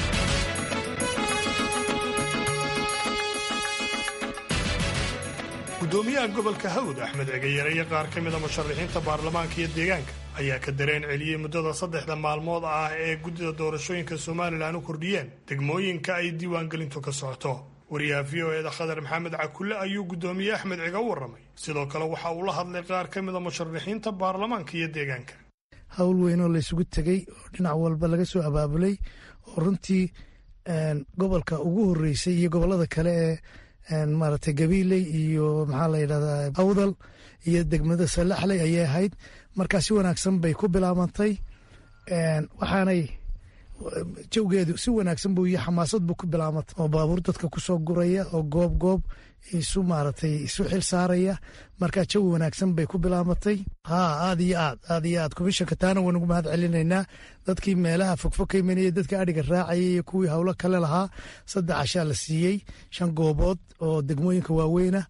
gudoomiyaha gobolka hawd axmed cegayare iyo qaar ka mida musharaxiinta baarlamaanka iyo deegaanka ayaa ka dareen celiyey muddada saddexda maalmood ah ee guddida doorashooyinka somalilan u kordhiyeen degmooyinka ay diiwaangelintu ka socoto wariyaha v o eeda khadar maxamed cakulle ayuu guddoomiye axmed ciga u warramay sidoo kale waxa uu la hadlay qaar ka mida musharaxiinta baarlamaanka iyo deegaanka
hawl weyn oo laysugu tegey oo dhinac walba laga soo abaabulay oo runtii gobolka ugu horreysay iyo gobollada kale ee maaragtay gabiiley iyo maxaa la yidhahdaa awdal iyo degmada salaxley ayay ahayd markaa si wanaagsan bay ku bilaabantay waxaanay jawgeedu si wanaagsan buu iyo xamaasad buu ku bilaabantay oo baabuur dadka kusoo guraya oo goob goob isu maaragtay isu xil saaraya markaa jawi wanaagsan bay ku bilaabatay haa aad iyo aad aad iyo aad komishanka taana waynugu mahad celinaynaa dadkii meelaha fogfog ka imanayay dadka adhiga raacayay iyo kuwii howlo kale lahaa saddex cashaa la siiyey shan goobood oo degmooyinka waaweyna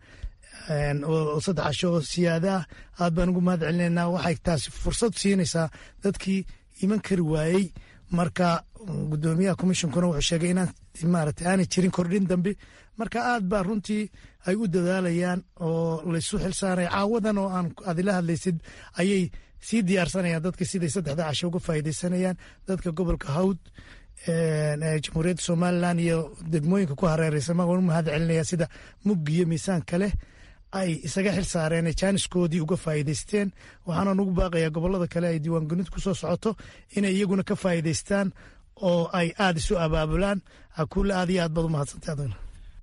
oo saddex casho oo siyaada ah aad baan ugu mahad celinaynaa waxay taasi fursad siinaysaa dadkii iman kari waayey marka gudoomiyaha komishonkuna wuxuu sheegay inaan maarata aanay jirin kordhin dambe marka aad baa runtii ay u dadaalayaan oo laysu xilsaaraya caawadan oo aan adila hadlaysid ayay sii diyaarsanayaan dadka siday saddexda casho uga faa'iidaysanayaan dadka gobolka hawd jamhuuriyadda somalilan iyo degmooyinka ku hareereysan maan u mahad celinaya sida muggi iyo miisaanka leh ay isaga xil saareen jaaniskoodii uga faa'iidaysteen waxaana nugu baaqayaa gobolada kale ay diiwaangelintu kusoo socoto inay iyaguna ka faa'iidaystaan oo ay aada isu abaabulaan akuule aad iyo aad baad u mahadsantay adagna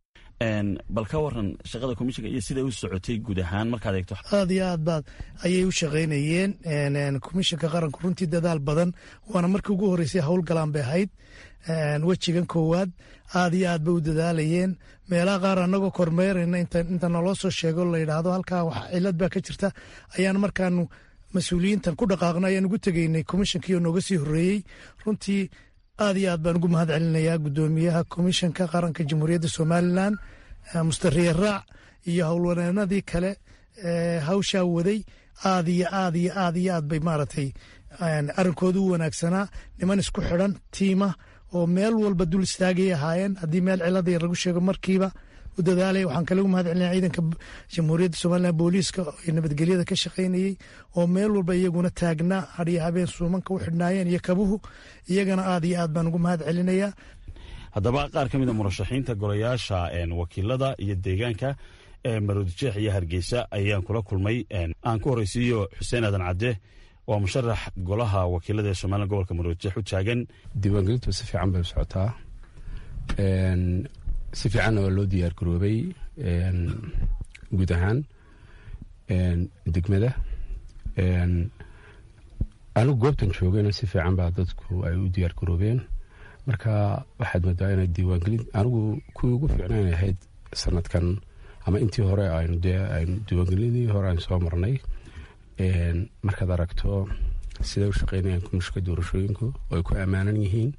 bal ka waran shaqada komishinka iyo siday u socotay guud ahaan markaad eegto
aad iyo aad baad ayay u shaqaynayeen komishinka qaranku runtii dadaal badan waana markii ugu horreysay howlgalaan bay ahayd wejigan koowaad aad iyo aad bay u dadaalayeen meelaha qaar anagoo kormeerayna inta naloo soo sheego la yidhaahdo halkaa wax cilad baa ka jirta ayaan markaanu mas-uuliyiintan ku dhaqaaqno ayaan ugu tegeynay komishinkii oo nooga sii horreeyey runtii aad iyo aad baan ugu mahad celinayaa guddoomiyaha komishanka qaranka jamhuuriyadda somalilan mustariye raac iyo howlwaneenadii kale hawshaa waday aad iyo aad iyo aad iyo aad bay maaragtay arrinkoodu u wanaagsanaa niman isku xidhan tiima oo meel walba dul istaagay ahaayeen haddii meel cilada yar lagu sheego markiiba u dadaalaya waxaan kale ugu mahad celinaya ciidanka jamhuuriyadda somalilan booliiska ee nabadgelyada ka shaqaynayey oo meel walba iyaguna taagnaa hadhiyo habeen suumanka u xidhnaayeen iyo kabuhu iyagana aad iyo aad baan ugu mahad celinayaa
haddaba qaar ka mid a murashaxiinta golayaasha wakiilada iyo deegaanka ee maroodijeex iyo hargeysa ayaan kula kulmay aan ku horeysiiyo xuseen aadan cadde waa musharax golaha wakiilada ee somalilan gobolka maroodijeex u taagan
diiwaangelintu si fiican bay u socotaa si fiicanna waa loo diyaar garoobay guud ahaan degmada anigu goobtan joogayna si fiican baa dadku ay u diyaar garoobeen marka waxaad moodaa inay diiwaangelin anigu kuwii ugu fiicnayn ahayd sanadkan ama intii hore aynu dee aynu diiwaangelinii hore aynu soo marnay markaad aragto siday u shaqeynayaan komishinka doorashooyinku oo ay ku ammaanan yihiin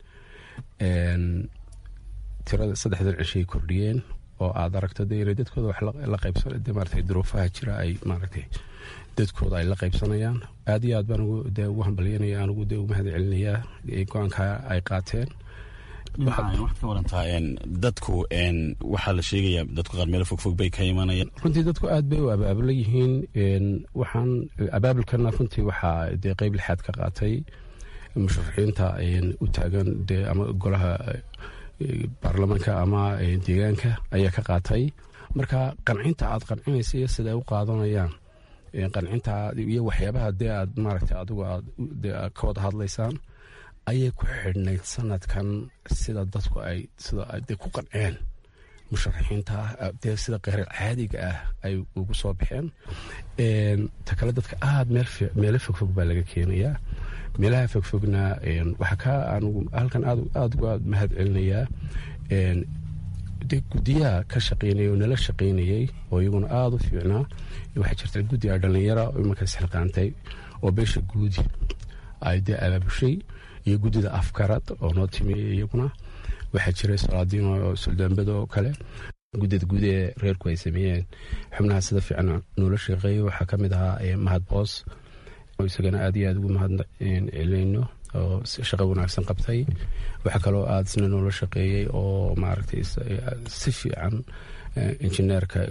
tirada saddexdan cishay kordhiyeen oo aad aragto de inay dadkooda wax la qaybsan de maaragtay duruufaha jira ay maaragtay dadkooda ay la qaybsanayaan aad iyo aad baan ugu dee ugu hambalyanaya anigu dee ugu mahad celinayaa go-aanka ay qaateen
waxaad ka warantaa dadku waxaa la sheegaya dadku qaar meelo fogfog bay ka imanayaan
runtii dadku aad bay u abaabulan yihiin waxaan abaabulkana runtii waxaa dee qeyb lixaad ka qaatay musharaxiinta u taagan dee ama golaha baarlamaanka ama deegaanka ayaa ka qaatay marka qancinta aad qancinaysa iyo sida ay u qaadanayaan qancinta iyo waxyaabaha dee aad maaragtay adigu aad ka wada hadlaysaan ayay ku xidhnayd sanadkan sida dadku ay sida de ku qanceen musharaxiinta dee sida qeyrar caadiga ah ay ugu soo baxeen ta kale dadka aad meelo fogfog baa laga keenayaa meelaha fogfogna waxaa ka anugu halkan aad aad ugu aad mahad celinayaa de guddiyaha ka shaqeynaya oo nala shaqeynayay oo iyaguna aada u fiicnaa waxaa jirta guddiga dhalinyara oo imankaas xilqaantay oo beesha guudi ay dee abaabushay iyo guddida afgarad oo noo timi iyaguna waxaa jiray salaadiin oo suldaanbada oo kale guddida guud ee reerku ay sameeyeen xubnaha sida fiican noola shaqeeyay waxaa ka mid ahaa mahad boos oo isagana aad iyo aad ugu mahad celinayno oo shaqo wanaagsan qabtay waxaa kaloo aad isna noola shaqeeyey oo maaragtay si fiican injineerka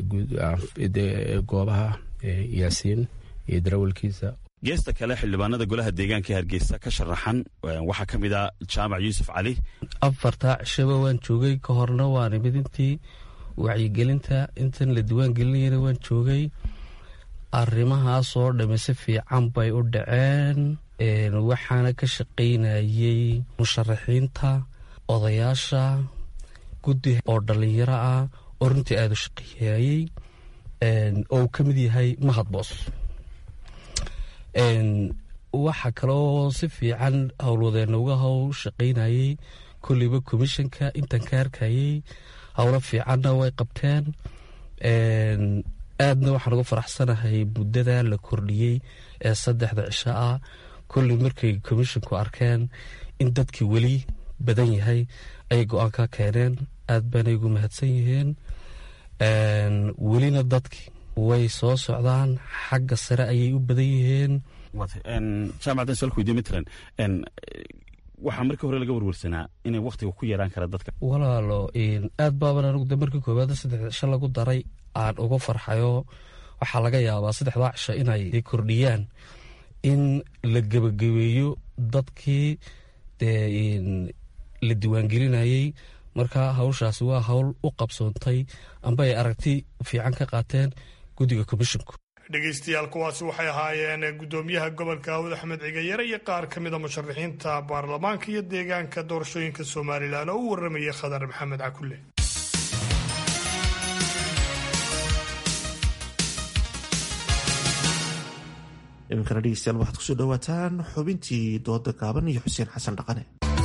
goobaha yaasiin iyo darawalkiisa
geesta kale xildhibaanada golaha deegaanka hargeysa ka sharaxan waxaa ka mid ah jaamac yuusuf cali
afartaa cishaba waan joogay ka horna waan imid intii wacyigelinta intan la diwaan gelinayana waan joogay arrimahaasoo dhamme si fiican bay u dhaceen waxaana ka shaqaynayay musharaxiinta odayaasha guddi oo dhallinyaro ah oo runtii aada u shaqeeyayey oo uu ka mid yahay mahad boos waxa kaloo si fiican howlwadeenna uga howl shaqaynayey kolliba komishanka intan ka arkayey howlo fiicanna way qabteen aadna waxaan uga faraxsanahay muddada la kordhiyey ee saddexda cisho ah kolli markay komishinku arkeen in dadkii weli badan yahay ayay go-aan ka keeneen aad baanay ugu mahadsan yihiin welina dadki way soo socdaan xagga sare ayay u badan yihiin
jaamacaddan su-aalku weydiye matlan waxaa markii hore laga warwarsanaa inay wakhtiga ku yaraan kara dadka
walaalo aad baaban anigu de markii koowaad saddexda cisho lagu daray aan uga farxayo waxaa laga yaabaa saddexdaa cisho inay kordhiyaan in la gebagabeeyo dadkii dee la diiwaangelinayey marka hawshaasi waa hawl u qabsoontay amba ay aragti fiican ka qaateen guddiga komishinku
dhegaystayaal kuwaasi waxay ahaayeen guddoomiyaha gobolka awd axmed cigayare iyo qaar ka mida musharaxiinta baarlamaanka iyo deegaanka doorashooyinka somalilan oo u warramayay khadar maxamed cakulle
iminkana dhegeystayaal waxaad kusoo dhawaataan xubintii dooda gaaban iyo xuseen xasan dhaqane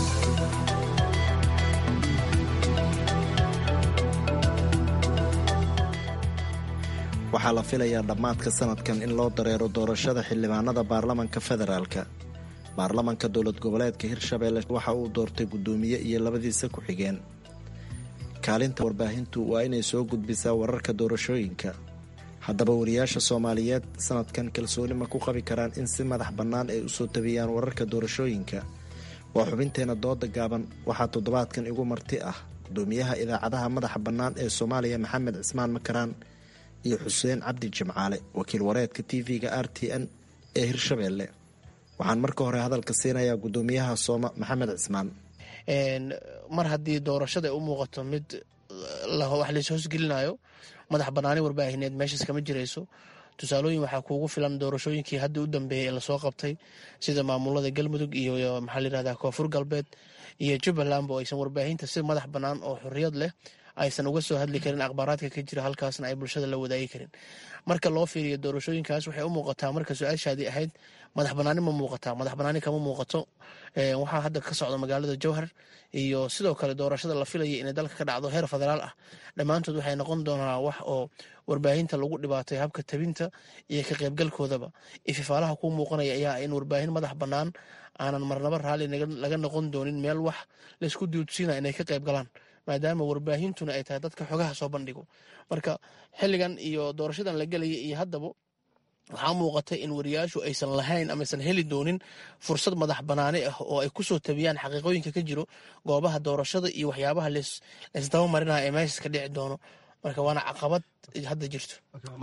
waxaa la filayaa dhammaadka sanadkan in loo dareero doorashada xildhibaanada baarlamanka federaalka baarlamanka dowlad goboleedka hirshabeelle waxa uu doortay guddoomiye iyo labadiisa ku-xigeen kaalinta warbaahintu waa inay soo gudbisaa wararka doorashooyinka haddaba wariyaasha soomaaliyeed sanadkan kalsooni ma ku qabi karaan in si madax bannaan ay usoo tabiyaan wararka doorashooyinka waa xubinteena dooda gaaban waxaa toddobaadkan igu marti ah gudoomiyaha idaacadaha madaxa bannaan ee soomaaliya maxamed cismaan makaraan iyo xuseen cabdi jimcaale wakiil wareedka tv-ga r t n ee hirshabeelle waxaan marka hore hadalka siinayaa gudoomiyaha sooma maxamed cismaan
mar haddii doorashada ay u muuqato mid wax lays hoosgelinayo madax banaani warbaahineed meeshaas kama jirayso tusaalooyin waxaa kuugu filan doorashooyinkii hadda u dambeeyey ee lasoo qabtay sida maamulada galmudug iyo maxaa layirahdaa koonfur galbeed iyo jubbaland oo aysan warbaahinta si madax bannaan oo xorriyad leh aysan uga soo hadli karin akhbaaraadka ka jira halkaasna ay bulshada la wadaagi karin marka loo fiiriyo doorashooyinkaas waxay u muuqataa marka su-aashaadii ahayd madax banaani ma muuqataa madax banaani kama muuqato waxaa hadda ka socda magaalada jowhar iyo sidoo kale doorashada la filaya inay dalka ka dhacdo heer federaal ah dhammaantood waxay noqon doonaa wax oo warbaahinta lagu dhibaatay habka tabinta iyo ka qaybgalkoodaba ififaalaha kuu muuqanaya ayaa in warbaahin madax bannaan aanan marnaba raalli laga noqon doonin meel wax laysku duudsiina inay ka qayb galaan maadaama warbaahintuna ay tahay dadka xogaha soo bandhigo marka xilligan iyo doorashadan la gelaya iyo haddaba waxaa muuqata in wariyaashu aysan lahayn amaaysan heli doonin fursad madax banaani ah oo ay kusoo tabiyaan xaqiiqooyinka ka jiro goobaha doorashada iyo waxyaabaha laysdaba marinaya ee meeshaas ka dhici doono marka waana caqabad hadda jirto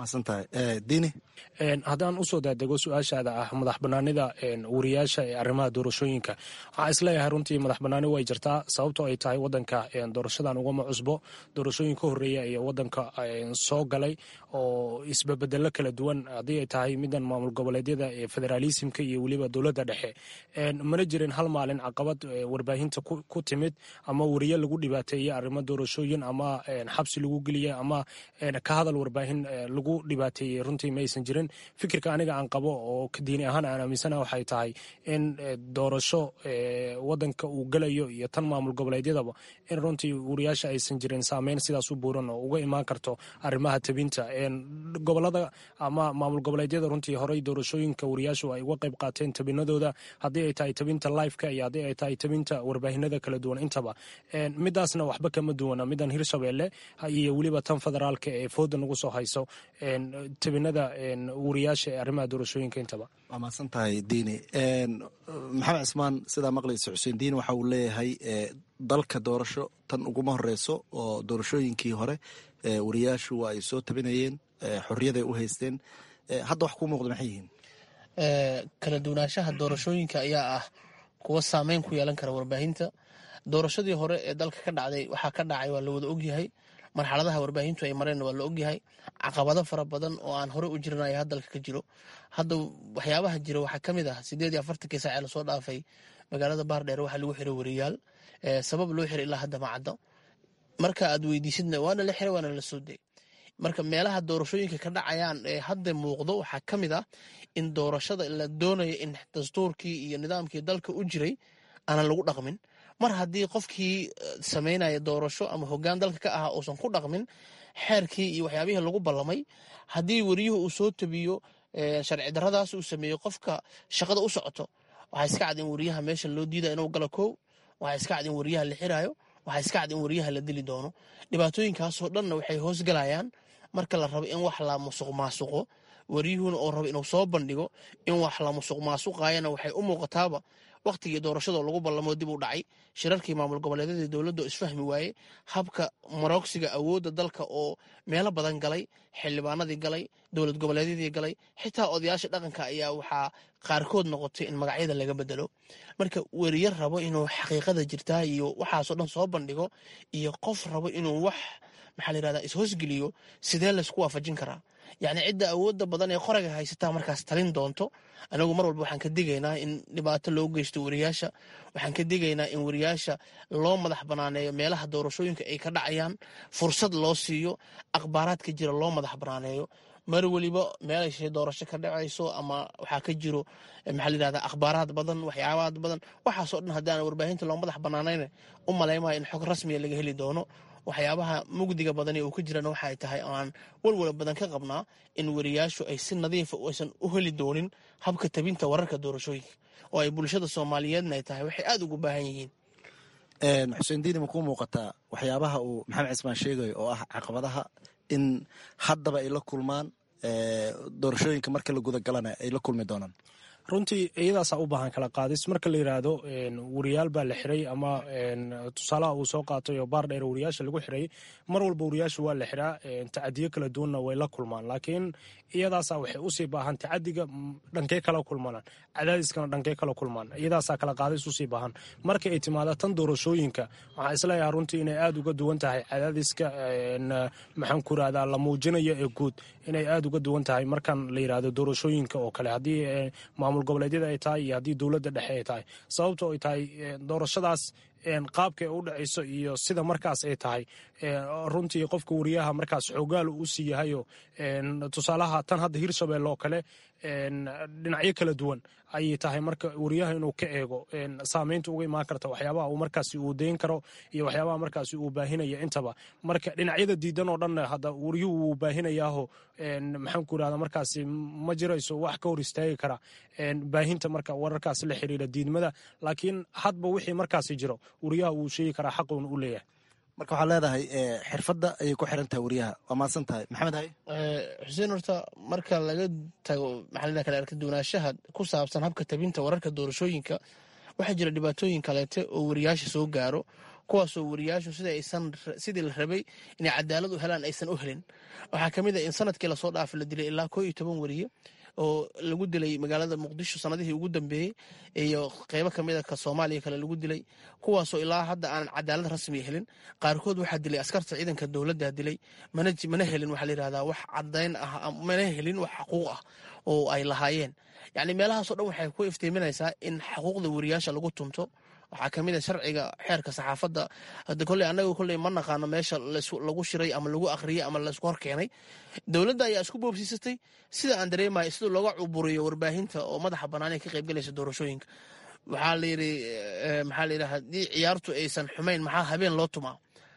haddaan usoo daadego su-aashaada ah madax banaanida wariyaasha ee arrimaha doorashooyinka waxaa isleeyahay runtii madax banaani way jirtaa sababtoo ay tahay wadanka doorashadan ugama cusbo doorashooyin ka horeeya iyo wadanka soo galay oo isbabedelo kala duwan haddii ay tahay midan maamul goboleedyada ee federaalisimka iyo weliba dowladda dhexe mana jirin hal maalin caqabad warbaahinta ku timid ama wariye lagu dhibaateeye arrimo doorashooyin ama xabsi lagu geliya ama ka hadal warbaahin lagu dhibaateeyey runtii maysan jirin fikirka aniga aan qabo oo diini ahaan aan aaminsana waxay tahay in doorasho wadanka uu gelayo iyo tan maamul goboleedyadaba in runtii wariyaasha aysan jirin saameyn sidaas u buuran oo uga imaan karto arrimaha tabinta gobolada ama maamul goboleedyada runtii horey doorashooyinka wariyaashu ay uga qayb qaateen tabinadooda haddii ay tahay tabinta lifeka iyo haddii ay tahay tabinta warbaahinada kala duwan intaba midaasna waxba kama duwana midan hirshabeelle iyo weliba tan federaalka ee fooda nagu soo hayso tabinada wariyaasha ee arrimaha doorashooyinka intaba
waa mahadsan tahay diini maxamed cismaan sidaa maqlaysa xuseen diini waxa uu leeyahay dalka doorasho tan uguma horeyso oo doorashooyinkii hore wariyaashu waa ay soo tabinayeen xorriyaday u haysteen hadda wax kuu muuqda maxay yihiin
kala duwanaanshaha doorashooyinka ayaa ah kuwa saameyn ku yeelan kara warbaahinta doorashadii hore ee dalka ka dhacday waxaa ka dhacay waa la wada ogyahay marxaladaha warbaahintu ay mareen waa la ogyahay caqabado fara badan oo aan hore u jirin ayaa dalka ka jiro hadda waxyaabaha jira waxaa ka mid ah sideed iyo afartankii saac ee lasoo dhaafay magaalada baardheer waxaa lagu xiray wariyaal sabab loo xiray ilaa hadda ma caddo marka aad weydiisidna waana la xiray waana la soo day marka meelaha doorashooyinka ka dhacayaan ee hadda muuqdo waxaa ka mid ah in doorashada la doonayo in dastuurkii iyo nidaamkii dalka u jiray aanan lagu dhaqmin mar haddii qofkii samaynaya doorasho ama hogaan dalka ka ahaa uusan ku dhaqmin xeerkii iyo waxyaabihii lagu ballamay haddii wariyuhu uu soo tabiyo sharci daradaas uu sameeyo qofka shaqada u socoto waxaa iska cad in wariyaha meesha loo diidaya inuu galo kow waxaa iska cad in wariyaha la xiraayo waxaa iska cad in wariyaha la dili doono dhibaatooyinkaasoo dhanna waxay hoosgalayaan marka la rabo in wax la musuq maasuqo wariyuhuna oo rabo inuu soo bandhigo in wax la musuq maasuqayana waxay u muuqataaba wakhtigii doorashadoo lagu ballamo dib u dhacay shirarkii maamul goboleedyadii dowladda oo isfahmi waaye habka maroogsiga awoodda dalka oo meelo badan galay xildhibaanadii galay dowlad goboleedyadii galay xitaa odayaasha dhaqanka ayaa waxaa qaarkood noqotay in magacyada laga bedelo marka weriye rabo inuu xaqiiqada jirtaa iyo waxaasoo dhan soo bandhigo iyo qof rabo inuu wax maxaa layirahdaa is-hoosgeliyo sidee laysku waafajin karaa yacni cidda awoodda badan ee qoraga haysataa markaas talin doonto anagu mar walba waxaan ka digaynaa in dhibaato loo geysto wariyaasha waxaan ka digaynaa in wariyaasha loo madax banaaneeyo meelaha doorashooyinka ay ka dhacayaan fursad loo siiyo akhbaaraadka jira loo madax banaaneeyo mar weliba meelashay doorasho ka dhacayso ama waxaa ka jiro maxaa layirahdaa akhbaaraad badan waxyaabaad badan waxaasoo dhan haddii aan warbaahinta loo madax banaanayn u malaymayo in xog rasmiya laga heli doono waxyaabaha mugdiga badan ee uu ka jirana waxay tahay oo aan walwala badan ka qabnaa in wariyaashu ay si nadiifa aysan u heli doonin habka tabinta wararka doorashooyinka oo ay bulshada soomaaliyeedna ay tahay waxay aada ugu baahan yihiin
xuseen diini ma kuu muuqataa waxyaabaha uu maxamed cismaan sheegayo oo ah caqabadaha in haddaba ay la kulmaan doorashooyinka marka la gudagalana ay la kulmi doonaan
runtii iyadaasaa u baahan kala qaadis marka la yidhaahdo wariyaal baa la xiray ama tusaalaha uu soo qaatay oo baar dheer wariyaasha lagu xiray mar walba wariyaasha waa la xiraa tacadiyo kala duwanna way la kulmaan laakiin iyadaasaa waxay usii baahan tacadiga dhankee kala kulmaan cadaadiskana dhankee kala kulmaan iyadaasaa kala qaadis usii baahan marka ay timaada tan doorashooyinka waxaa isleeyahay runtii inay aada uga duwan tahay cadaadiska maxaan ku irahdaa la muujinayo ee guud inay aada uga duwan tahay markan la yidhaahdo doorashooyinka oo kale haddii maamul goboleedyada ay tahay iyo haddii dowladda dhexe ay tahay sababto ay tahay doorashadaas qaabka u dhacayso iyo sida markaas ay tahay runtii qofka wariyaha markaas xoogaal u sii yahayo tusaalaha tan hadda hirshabelle oo kale dhinacyo kala duwan ayay tahay marka wariyaha inuu ka eego saameynta uga imaan karta waxyaabaha uu markaasi uu dayn karo iyo waxyaabaha markaasi uu baahinaya intaba marka dhinacyada diidan oo dhan hadda wariyuhu wuu baahinayaaho maxaan ku irahda markaasi ma jirayso wax ka hor istaagi kara baahinta marka wararkaasi la xiriira diidmada laakiin hadba wixii markaasi jiro wariyaha wuu sheegi karaa xaquuna u leeyahay
marka waxaad leedahay xirfadda ayay ku xiran tahay wariyaha waa mahadsan tahay maxamed hay
xuseen horta marka laga tago maxaa kale arka duwanaanshaha ku saabsan habka tabinta wararka doorashooyinka waxaa jira dhibaatooyin kaleete oo wariyaasha soo gaaro kuwaasoo wariyaashu sida aysan sidii la rabay inay cadaalad u helaan aysan u helin waxaa ka mid a in sanadkii lasoo dhaafay la dilay ilaa koo iyo toban wariye oo lagu dilay magaalada muqdisho sanadihii ugu dambeeyey iyo qeybo kamid a ka soomaaliya kale lagu dilay kuwaasoo ilaa hadda aanan cadaalad rasmiya helin qaarkood waxaa dilay askarta ciidanka dowladda dilay mana helin waxaa layidhahdaa wax cadayn ah mana helin wax xaquuq ah oo ay lahaayeen yacni meelahaasoo dhan waxay ku iftiiminaysaa in xuquuqda wariyaasha lagu tunto waxaa kamid a sharciga xeerka saxaafadda hada koley annaga koley ma naqaano meesha lagu shiray ama lagu akhriyey ama laysku horkeenay dowladda ayaa isku boobsiisatay sida aan dareemayo sida looga cuburiyo warbaahinta oo madaxa bannaan ee ka qaybgalaysa doorashooyinka waxaa layidhi maxaa layidhi haddii ciyaartu aysan xumayn maxaa habeen loo tumaa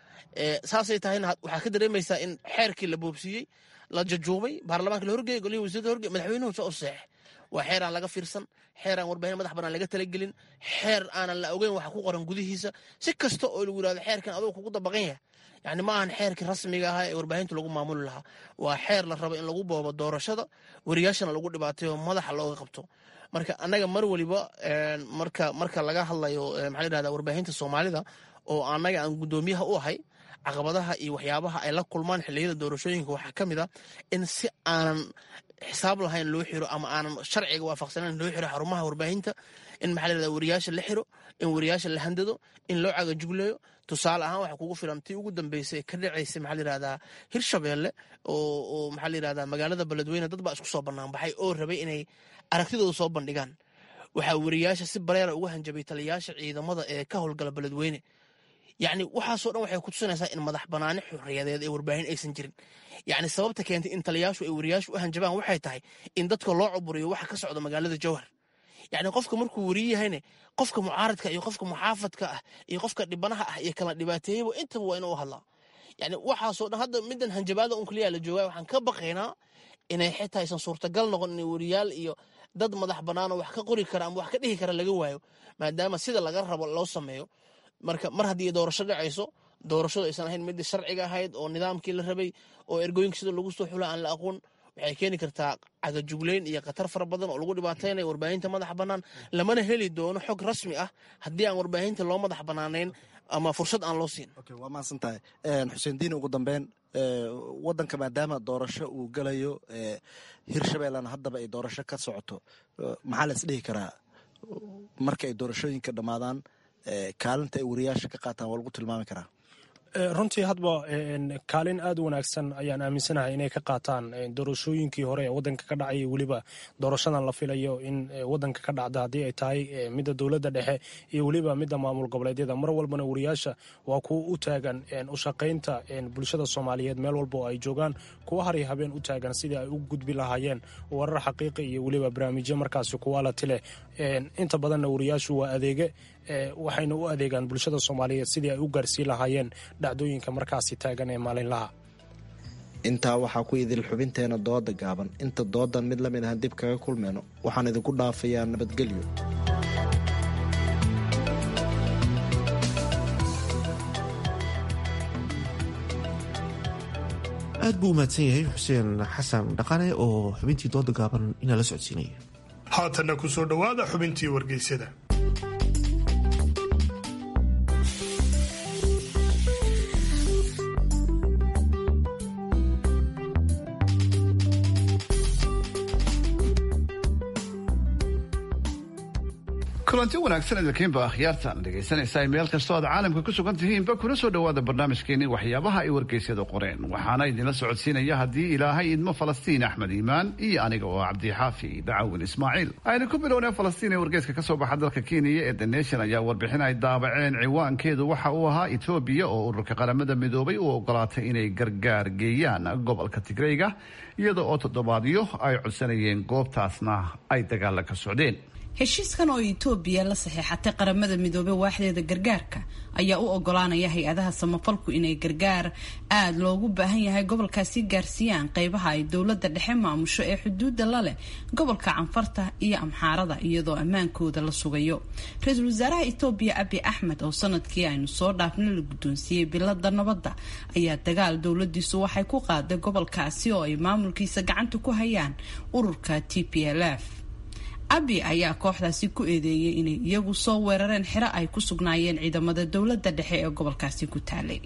saasay tahayna waxaa ka dareemaysaa in xeerkii la boobsiiyey la jajuubay baarlamaanka la horgeeyay golihii wasiirada horgey madaxweynuhu soo seex waa xeer aan laga fiirsan xeer aan warbaahin madax bannaan laga talagelin xeer aanan la ogeyn waxa ku qoran gudihiisa si kasta oo lagu yirahdo xeerkan adoo kugu dabaqan yahay yani ma ahan xeerkii rasmiga ahaa ee warbaahinta lagu maamuli lahaa waa xeer la rabo in lagu boobo doorashada wariyaashana lagu dhibaatayo madaxa looga qabto marka annaga mar waliba marka marka laga hadlayo maxaa la yidhahda warbaahinta soomaalida oo annaga aan guddoomiyaha u ahay caqabadaha iyo waxyaabaha ay la kulmaan xilliyada doorashooyinka waxaa ka mid a in si aanan xisaab lahayn loo xiro ama aanan sharciga waafaqsanayn loo xiro xarumaha warbaahinta in maxaa la yidhahda wariyaasha la xiro in wariyaasha la handado in loo cagajugleeyo tusaale ahaan waxa kugu filan tii ugu dambeysay ka dhacaysay maxaa la yidhahdaa hirshabeelle oo oo maxaa la yidhahdaa magaalada beledweyne dad baa isku soo bannaan baxay oo rabay inay aragtidooda soo bandhigaan waxaa wariyaasha si bareera uga hanjabay taliyayaasha ciidamada ee ka howlgala beledweyne yacni waxaasoo dhan waxay kutusinaysaa in madax banaani xorriyadeed ee warbaahin aysan jirin yacni sababta keentay in taliyayaashu ay wariyaashu u hanjabaan waxay tahay in dadka loo cuburiyo waxa ka socda magaalada jowhar yacni qofka markuu wariye yahayne qofka mucaaradka iyo qofka muxaafadka ah iyo qofka dhibanaha ah iyo kala dhibaateeyaba intaba waa inuu u hadlaa yacni waxaasoo dhan hadda middan hanjabaada un kaliya la joogaa waxaan ka baqaynaa inay xitaa aysan suurtagal noqon in wariyaal iyo dad madax bannaanoo wax ka qori kara ama wax ka dhihi kara laga waayo maadaama sida laga rabo loo sameeyo marka mar haddii doorasho dhacayso doorashadu aysan ahayn midii sharciga ahayd oo nidaamkii la rabay oo ergooyinka sida lagu soo xula aan la aqoon waxay keeni kartaa cagajugleyn iyo khatar fara badan oo lagu dhibaataynayo warbaahinta madax bannaan lamana heli doono xog rasmi ah haddii aan warbaahinta loo madax bannaanayn ama fursad aan loo siin
waa mahadsan tahay xuseen diin ugu dambeyn wadanka maadaama doorasho uu galayo hirshabeellena haddaba ay doorasho ka socoto maxaa la isdhihi karaa marka ay doorashooyinka dhammaadaan kaalinta ay wariyaasha ka qaataan waa lagu tilmaami karaa
runtii hadba kaalin aad u wanaagsan ayaan aaminsanahay inay ka qaataan doorashooyinkii hore ee wadanka ka dhacay weliba doorashadan la filayo in wadanka ka dhacda haddii ay tahay midda dowladda dhexe iyo weliba midda maamul goboleedyada mar walbana wariyaasha waa kuwa u taagan u shaqaynta bulshada soomaaliyeed meel walba oo ay joogaan kuwa hari habeen u taagan sidii ay u gudbi lahaayeen warar xaqiiqi iyo weliba barnaamijyo markaasi kuwaalati leh inta badanna wariyaashu waa adeege waxayna u adeegaan bulshada soomaaliyeed sidii ay u gaarsiin lahaayeen dhacdooyinka markaasi taagan ee maalinlaha
intaa waxaa ku idil xubinteena dooda gaaban inta doodan mid lamid ahan dib kaga kulmeyno waxaan idinku dhaafayaa nabadgelyo
aad buu u mahadsan yahay xuseen xasan dhaqane oo xubintii dooda gaaban inaa la socodsiinaya
haatanna ku soo dhowaada xubintii wargeysyada
kulanti wanaagsan idinkiinba akhyaartan dhegaysanaysaa meel kastoo aad caalamka ku sugan tihiinba kuna soo dhowaada barnaamijkeenii waxyaabaha ay wargeysyadu qoreen waxaana idinla socodsiinaya haddii ilaahay idmo falastiin axmed iimaan iyo aniga oo cabdixaafi dacawin ismaaciil aynu ku bilownay falastiin ee wargeyska kasoo baxa dalka kenya ee the nation ayaa warbixin ay daabaceen ciwaankeedu waxa uu ahaa etoobiya oo ururka qaramada midoobay u ogolaatay inay gargaar geeyaan gobolka tigreyga iyada oo toddobaadyo ay codsanayeen goobtaasna ay dagaala ka socdeen
heshiiskan oo etoobiya la saxiixatay qaramada midoobey waaxdeeda gargaarka ayaa u ogolaanaya hay-adaha samafalku inay gargaar aada loogu baahan yahay gobolkaasi gaarsiiyaan qeybaha ay dowladda dhexe maamusho ee xuduudda la leh gobolka canfarta iyo amxaarada iyadoo ammaankooda la sugayo ra-iisul wasaaraha etoobiya abi axmed oo sanadkii aynu soo dhaafna la guddoonsiiyey bilada nabadda ayaa dagaal dowladiisu waxay ku qaaday gobolkaasi oo ay maamulkiisa gacanta ku hayaan ururka t p l f abi ayaa kooxdaasi ku eedeeyay inay iyagu soo weerareen xero ay ku sugnaayeen ciidamada dowladda dhexe ee gobolkaasi ku taalay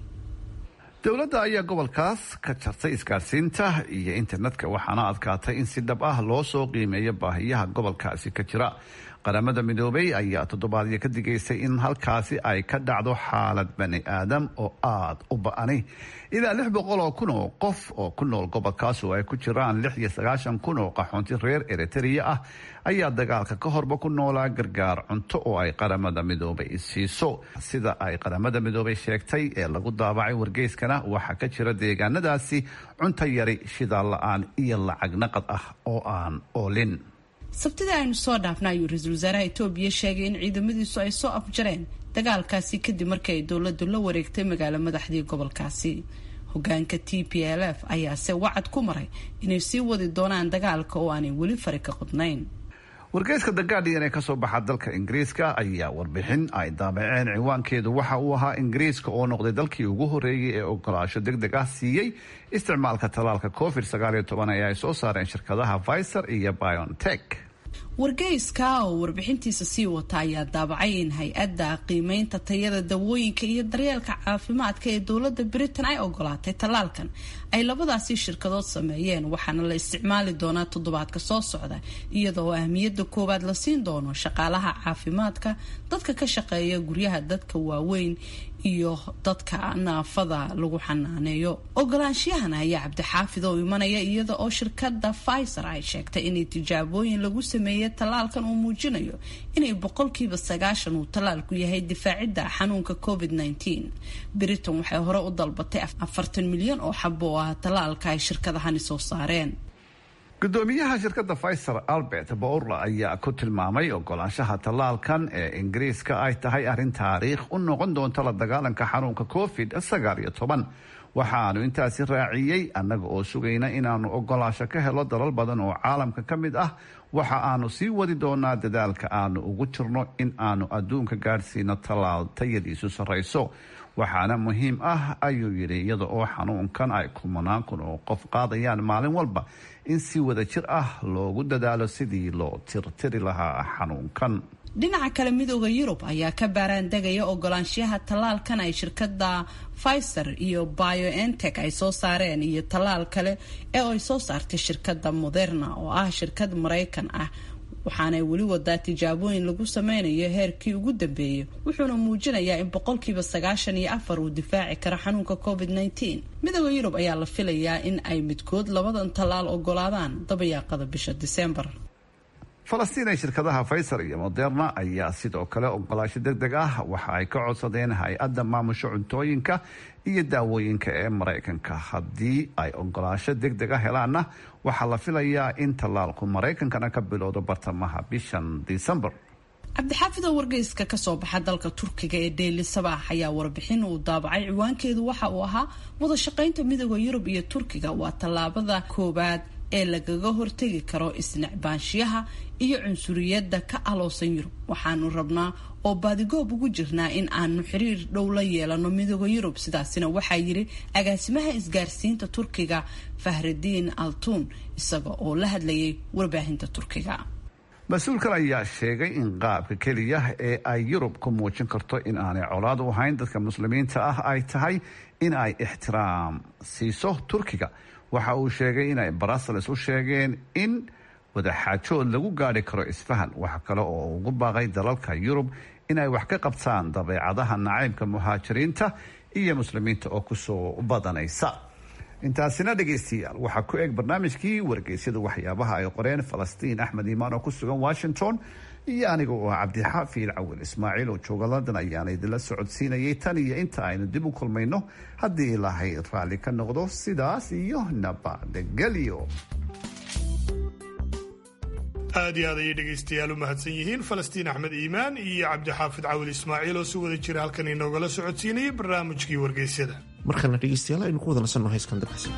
dowladda ayaa gobolkaas ka jartay isgaarsiinta iyo internetka waxaana adkaatay in si dhab ah loo soo qiimeeyo baahiyaha gobolkaasi ka jira qaramada midoobay ayaa toddobaadyo ka digaysay in halkaasi ay ka dhacdo xaalad bani aadam oo aada u ba-ani ilaa lix boqol oo kun oo qof oo ku nool gobolkaas oo ay ku jiraan lix iyo sagaashan kun oo qaxoonti reer eritrea ah ayaa dagaalka ka horba ku noolaa gargaar cunto oo ay qaramada midoobay siiso sida ay qaramada midoobay sheegtay ee lagu daabacay wargeyskana waxaa ka jira deegaanadaasi cunto yari shidaal la-aan iyo lacag naqad ah oo aan oolin
sabtida aynu soo dhaafna ayuu ra-iisul wasaaraha etoobiya sheegay in ciidamadiisu ay soo afjareen dagaalkaasi kadib markii ay dowladdu la wareegtay magaalo madaxdii gobolkaasi hogaanka t p l f ayaase wacad ku maray inay sii wadi doonaan dagaalka oo aanay weli fari ka qodnayn
wargeyska the guardian ee kasoo baxa dalka ingiriiska ayaa warbixin ay daabaceen ciwaankeedu waxa uu ahaa ingiriiska oo noqday dalkii ugu horeeyay ee ogolaasho deg deg ah siiyey isticmaalka tallaalka covid sagaaliyo toban ee ay soo saareen shirkadaha viser iyo biontech
wargeyska oo warbixintiisa sii wata ayaa daabacay in hay-adda qiimeynta tayada dawooyinka iyo daryeelka caafimaadka ee dowladda britain ay ogolaatay tallaalkan ay labadaasi shirkadood sameeyeen waxaana la isticmaali doonaa toddobaadka soo socda iyada oo ahmiyadda koowaad la siin doono shaqaalaha caafimaadka dadka ka shaqeeya guryaha dadka waaweyn iyo dadka naafada lagu xanaaneeyo ogolaanshiyahan ayaa cabdixaafid oo imanaya iyada oo shirkada fiser ay sheegtay inay tijaabooyin lagu sameeyey tallaalkan uu muujinayo inay boqolkiiba sagaashan uu tallaalku yahay difaacidda xanuunka covid -19 britain waxay hore u dalbatay afartan milyan oo xabo oo ah tallaalka ay shirkadahani soo saareen
gudoomiyaha shirkadda fiser albert bourla ayaa ku tilmaamay ogolaanshaha tallaalkan ee ingiriiska ay tahay arrin taariikh u noqon doonta la dagaalanka xanuunka covid sagaal iyo toban waxaanu intaasi raaciyey annaga oo sugayna inaanu ogolaasho ka helo dalal badan oo caalamka ka mid ah waxa aanu sii wadi doonaa dadaalka aanu ugu jirno in aanu adduunka gaadhsiino tallaal tayadiisu sarrayso waxaana muhiim ah ayuu yidhi iyada oo xanuunkan ay kumanaan kun oo qof qaadayaan maalin walba in si wada jir ah loogu dadaalo sidii loo tirtiri lahaa xanuunkan
dhinaca kale midooda yurub ayaa ka baaraan degaya ogolaanshiyaha tallaalkan ay shirkada fiser iyo bioentech ay soo saareen iyo tallaal kale ee ay soo saartay shirkada moderna oo ah shirkad maraykan ah waxaanay weli wadaa tijaabooyin lagu sameynayo heerkii ugu dambeeyay wuxuuna muujinayaa in boqolkiiba sagaashan iyo afar uu difaaci karo xanuunka covid -19 midooda yurub ayaa la filayaa in ay midkood labadan tallaal ogolaadaan dabayaaqada bisha diseembar
falastiin ee shirkadaha fiser iyo moderna ayaa sidoo kale ogolaasho deg deg ah waxa ay ka codsadeen hay-adda maamusho cuntooyinka iyo daawooyinka ee maraykanka haddii ay ogolaasho deg deg a helaanna waxaa la filayaa in tallaalku maraykankana ka bilowdo bartamaha bishan disembar
cabdixaafid oo wargeyska kasoo baxa dalka turkiga ee dheyli sabaax ayaa warbixin uu daabacay ciwaankeedu waxa uu ahaa wada shaqaynta midooda yurub iyo turkiga waa tallaabada koowaad ee lagaga hortegi karo isnecbaanshiyaha iyo cunsuriyadda ka aloosan yurub waxaanu rabnaa oo baadigoob ugu jirnaa in aanu xiriir dhow la yeelano midooda yurub sidaasina waxaa yiri agaasimaha isgaarsiinta turkiga fahridiin altuun isaga oo la hadlayay warbaahinta turkiga
mas-uulkan ayaa sheegay in qaabka keliya ee ay yurub ku muujin karto in aanay colaad u ahayn dadka muslimiinta ah ay tahay in ay ixtiraam siiso turkiga waxa uu sheegay inay brussels u sheegeen in wadaxaajood lagu gaari karo isfahan waxa kale oo ugu baaqay dalalka yurub inay wax ka qabtaan dabeecadaha nacaybka muhaajiriinta iyo muslimiinta oo kusoo badanaysa intaasina dhegaystayaal waxaa ku eg barnaamijkii wargeysyada waxyaabaha ay qoreen falastiin axmed iimaan oo ku sugan washington iyo aniga oo ah cabdixaafiil cawil ismaaciil oo jooga london ayaana idinla socodsiinayay tan iyo inta aynu dib u kulmayno haddii ilaahay raalli ka noqdo sidaas iyo nabadgelyo
aad iyo aad ayay dhegaystayaal u mahadsan yihiin falastiin axmed iimaan iyo cabdixaafid cawil ismaaciil oo si wada jira halkan inoogala socodsiinayay barnaamijkii wargeysyada
markana dhegeystayaal aynu ku wada nasanno heyskan dabacsan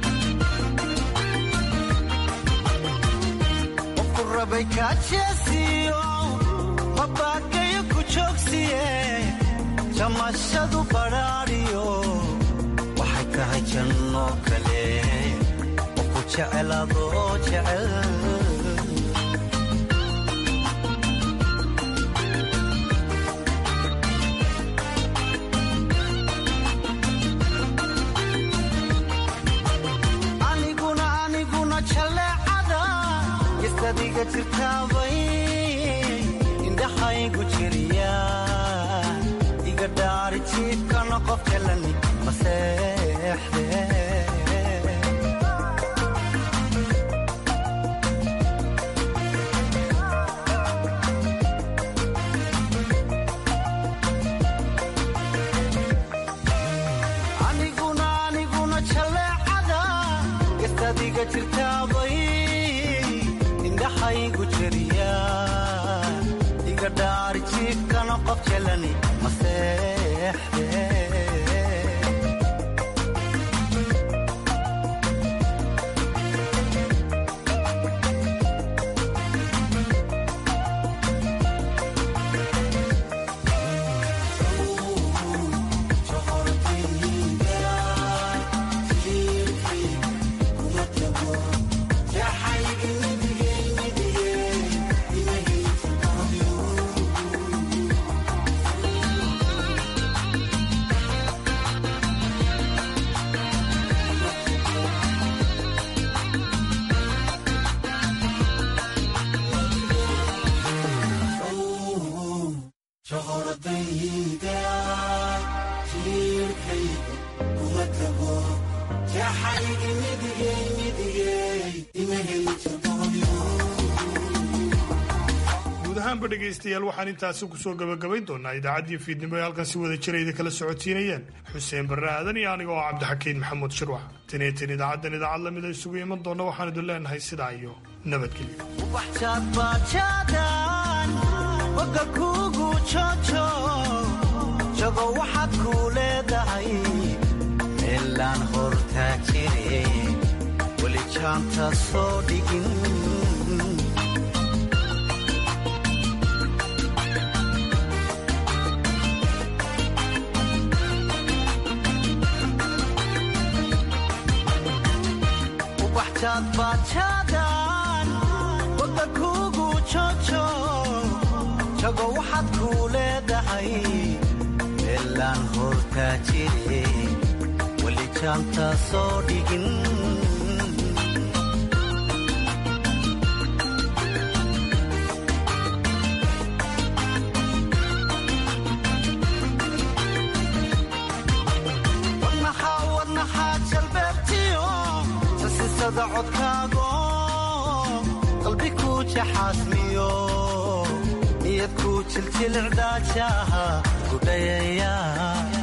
mabagayo ku joogsiye jamashadu badhaadhiyo waxay tahay janno kale oo ku jeceladoo jecel aniguna aniguna jaleecada gisadiga jirtaabay indhaxaygu jiriya iga dhaari jiibkana qof helani maseexde aniguna aniguna jaleecada gastadiga jirtaabay indhaxaygu jiriya iga dhaari jiibkana qof jelani maseexde
guud ahaanba dhegaystayaal waxaan intaasi kusoo gabagabayn doonaa idaacaddii fiidnimo ee halkan si wada jira idin kala socotiinayeen xuseen barre aadan iyo aniga oo cabdixakiin maxamuud shirwax taniyatin idaacaddan idaacad lamida isugu iman doonna waxaan idin leenahay sidaa iyo nabadgelyo
bajaadbaajaadaan boga kuugu jojo jago waxaad kuu leedahay meelaan hortaa jire weli jaanta soo dhigin ubaxjaadbaajaadaan boga kuugu jojo jago waxaad kuu leedahay meelaan hortaa jire weli jaanta soo dhigin wadnaxaa wadnaxaa jalbeebtiyo sasisada codkaago qalbi kuu jaxaasmiyo niyad kuu jiljilcdaajaha gudhayaya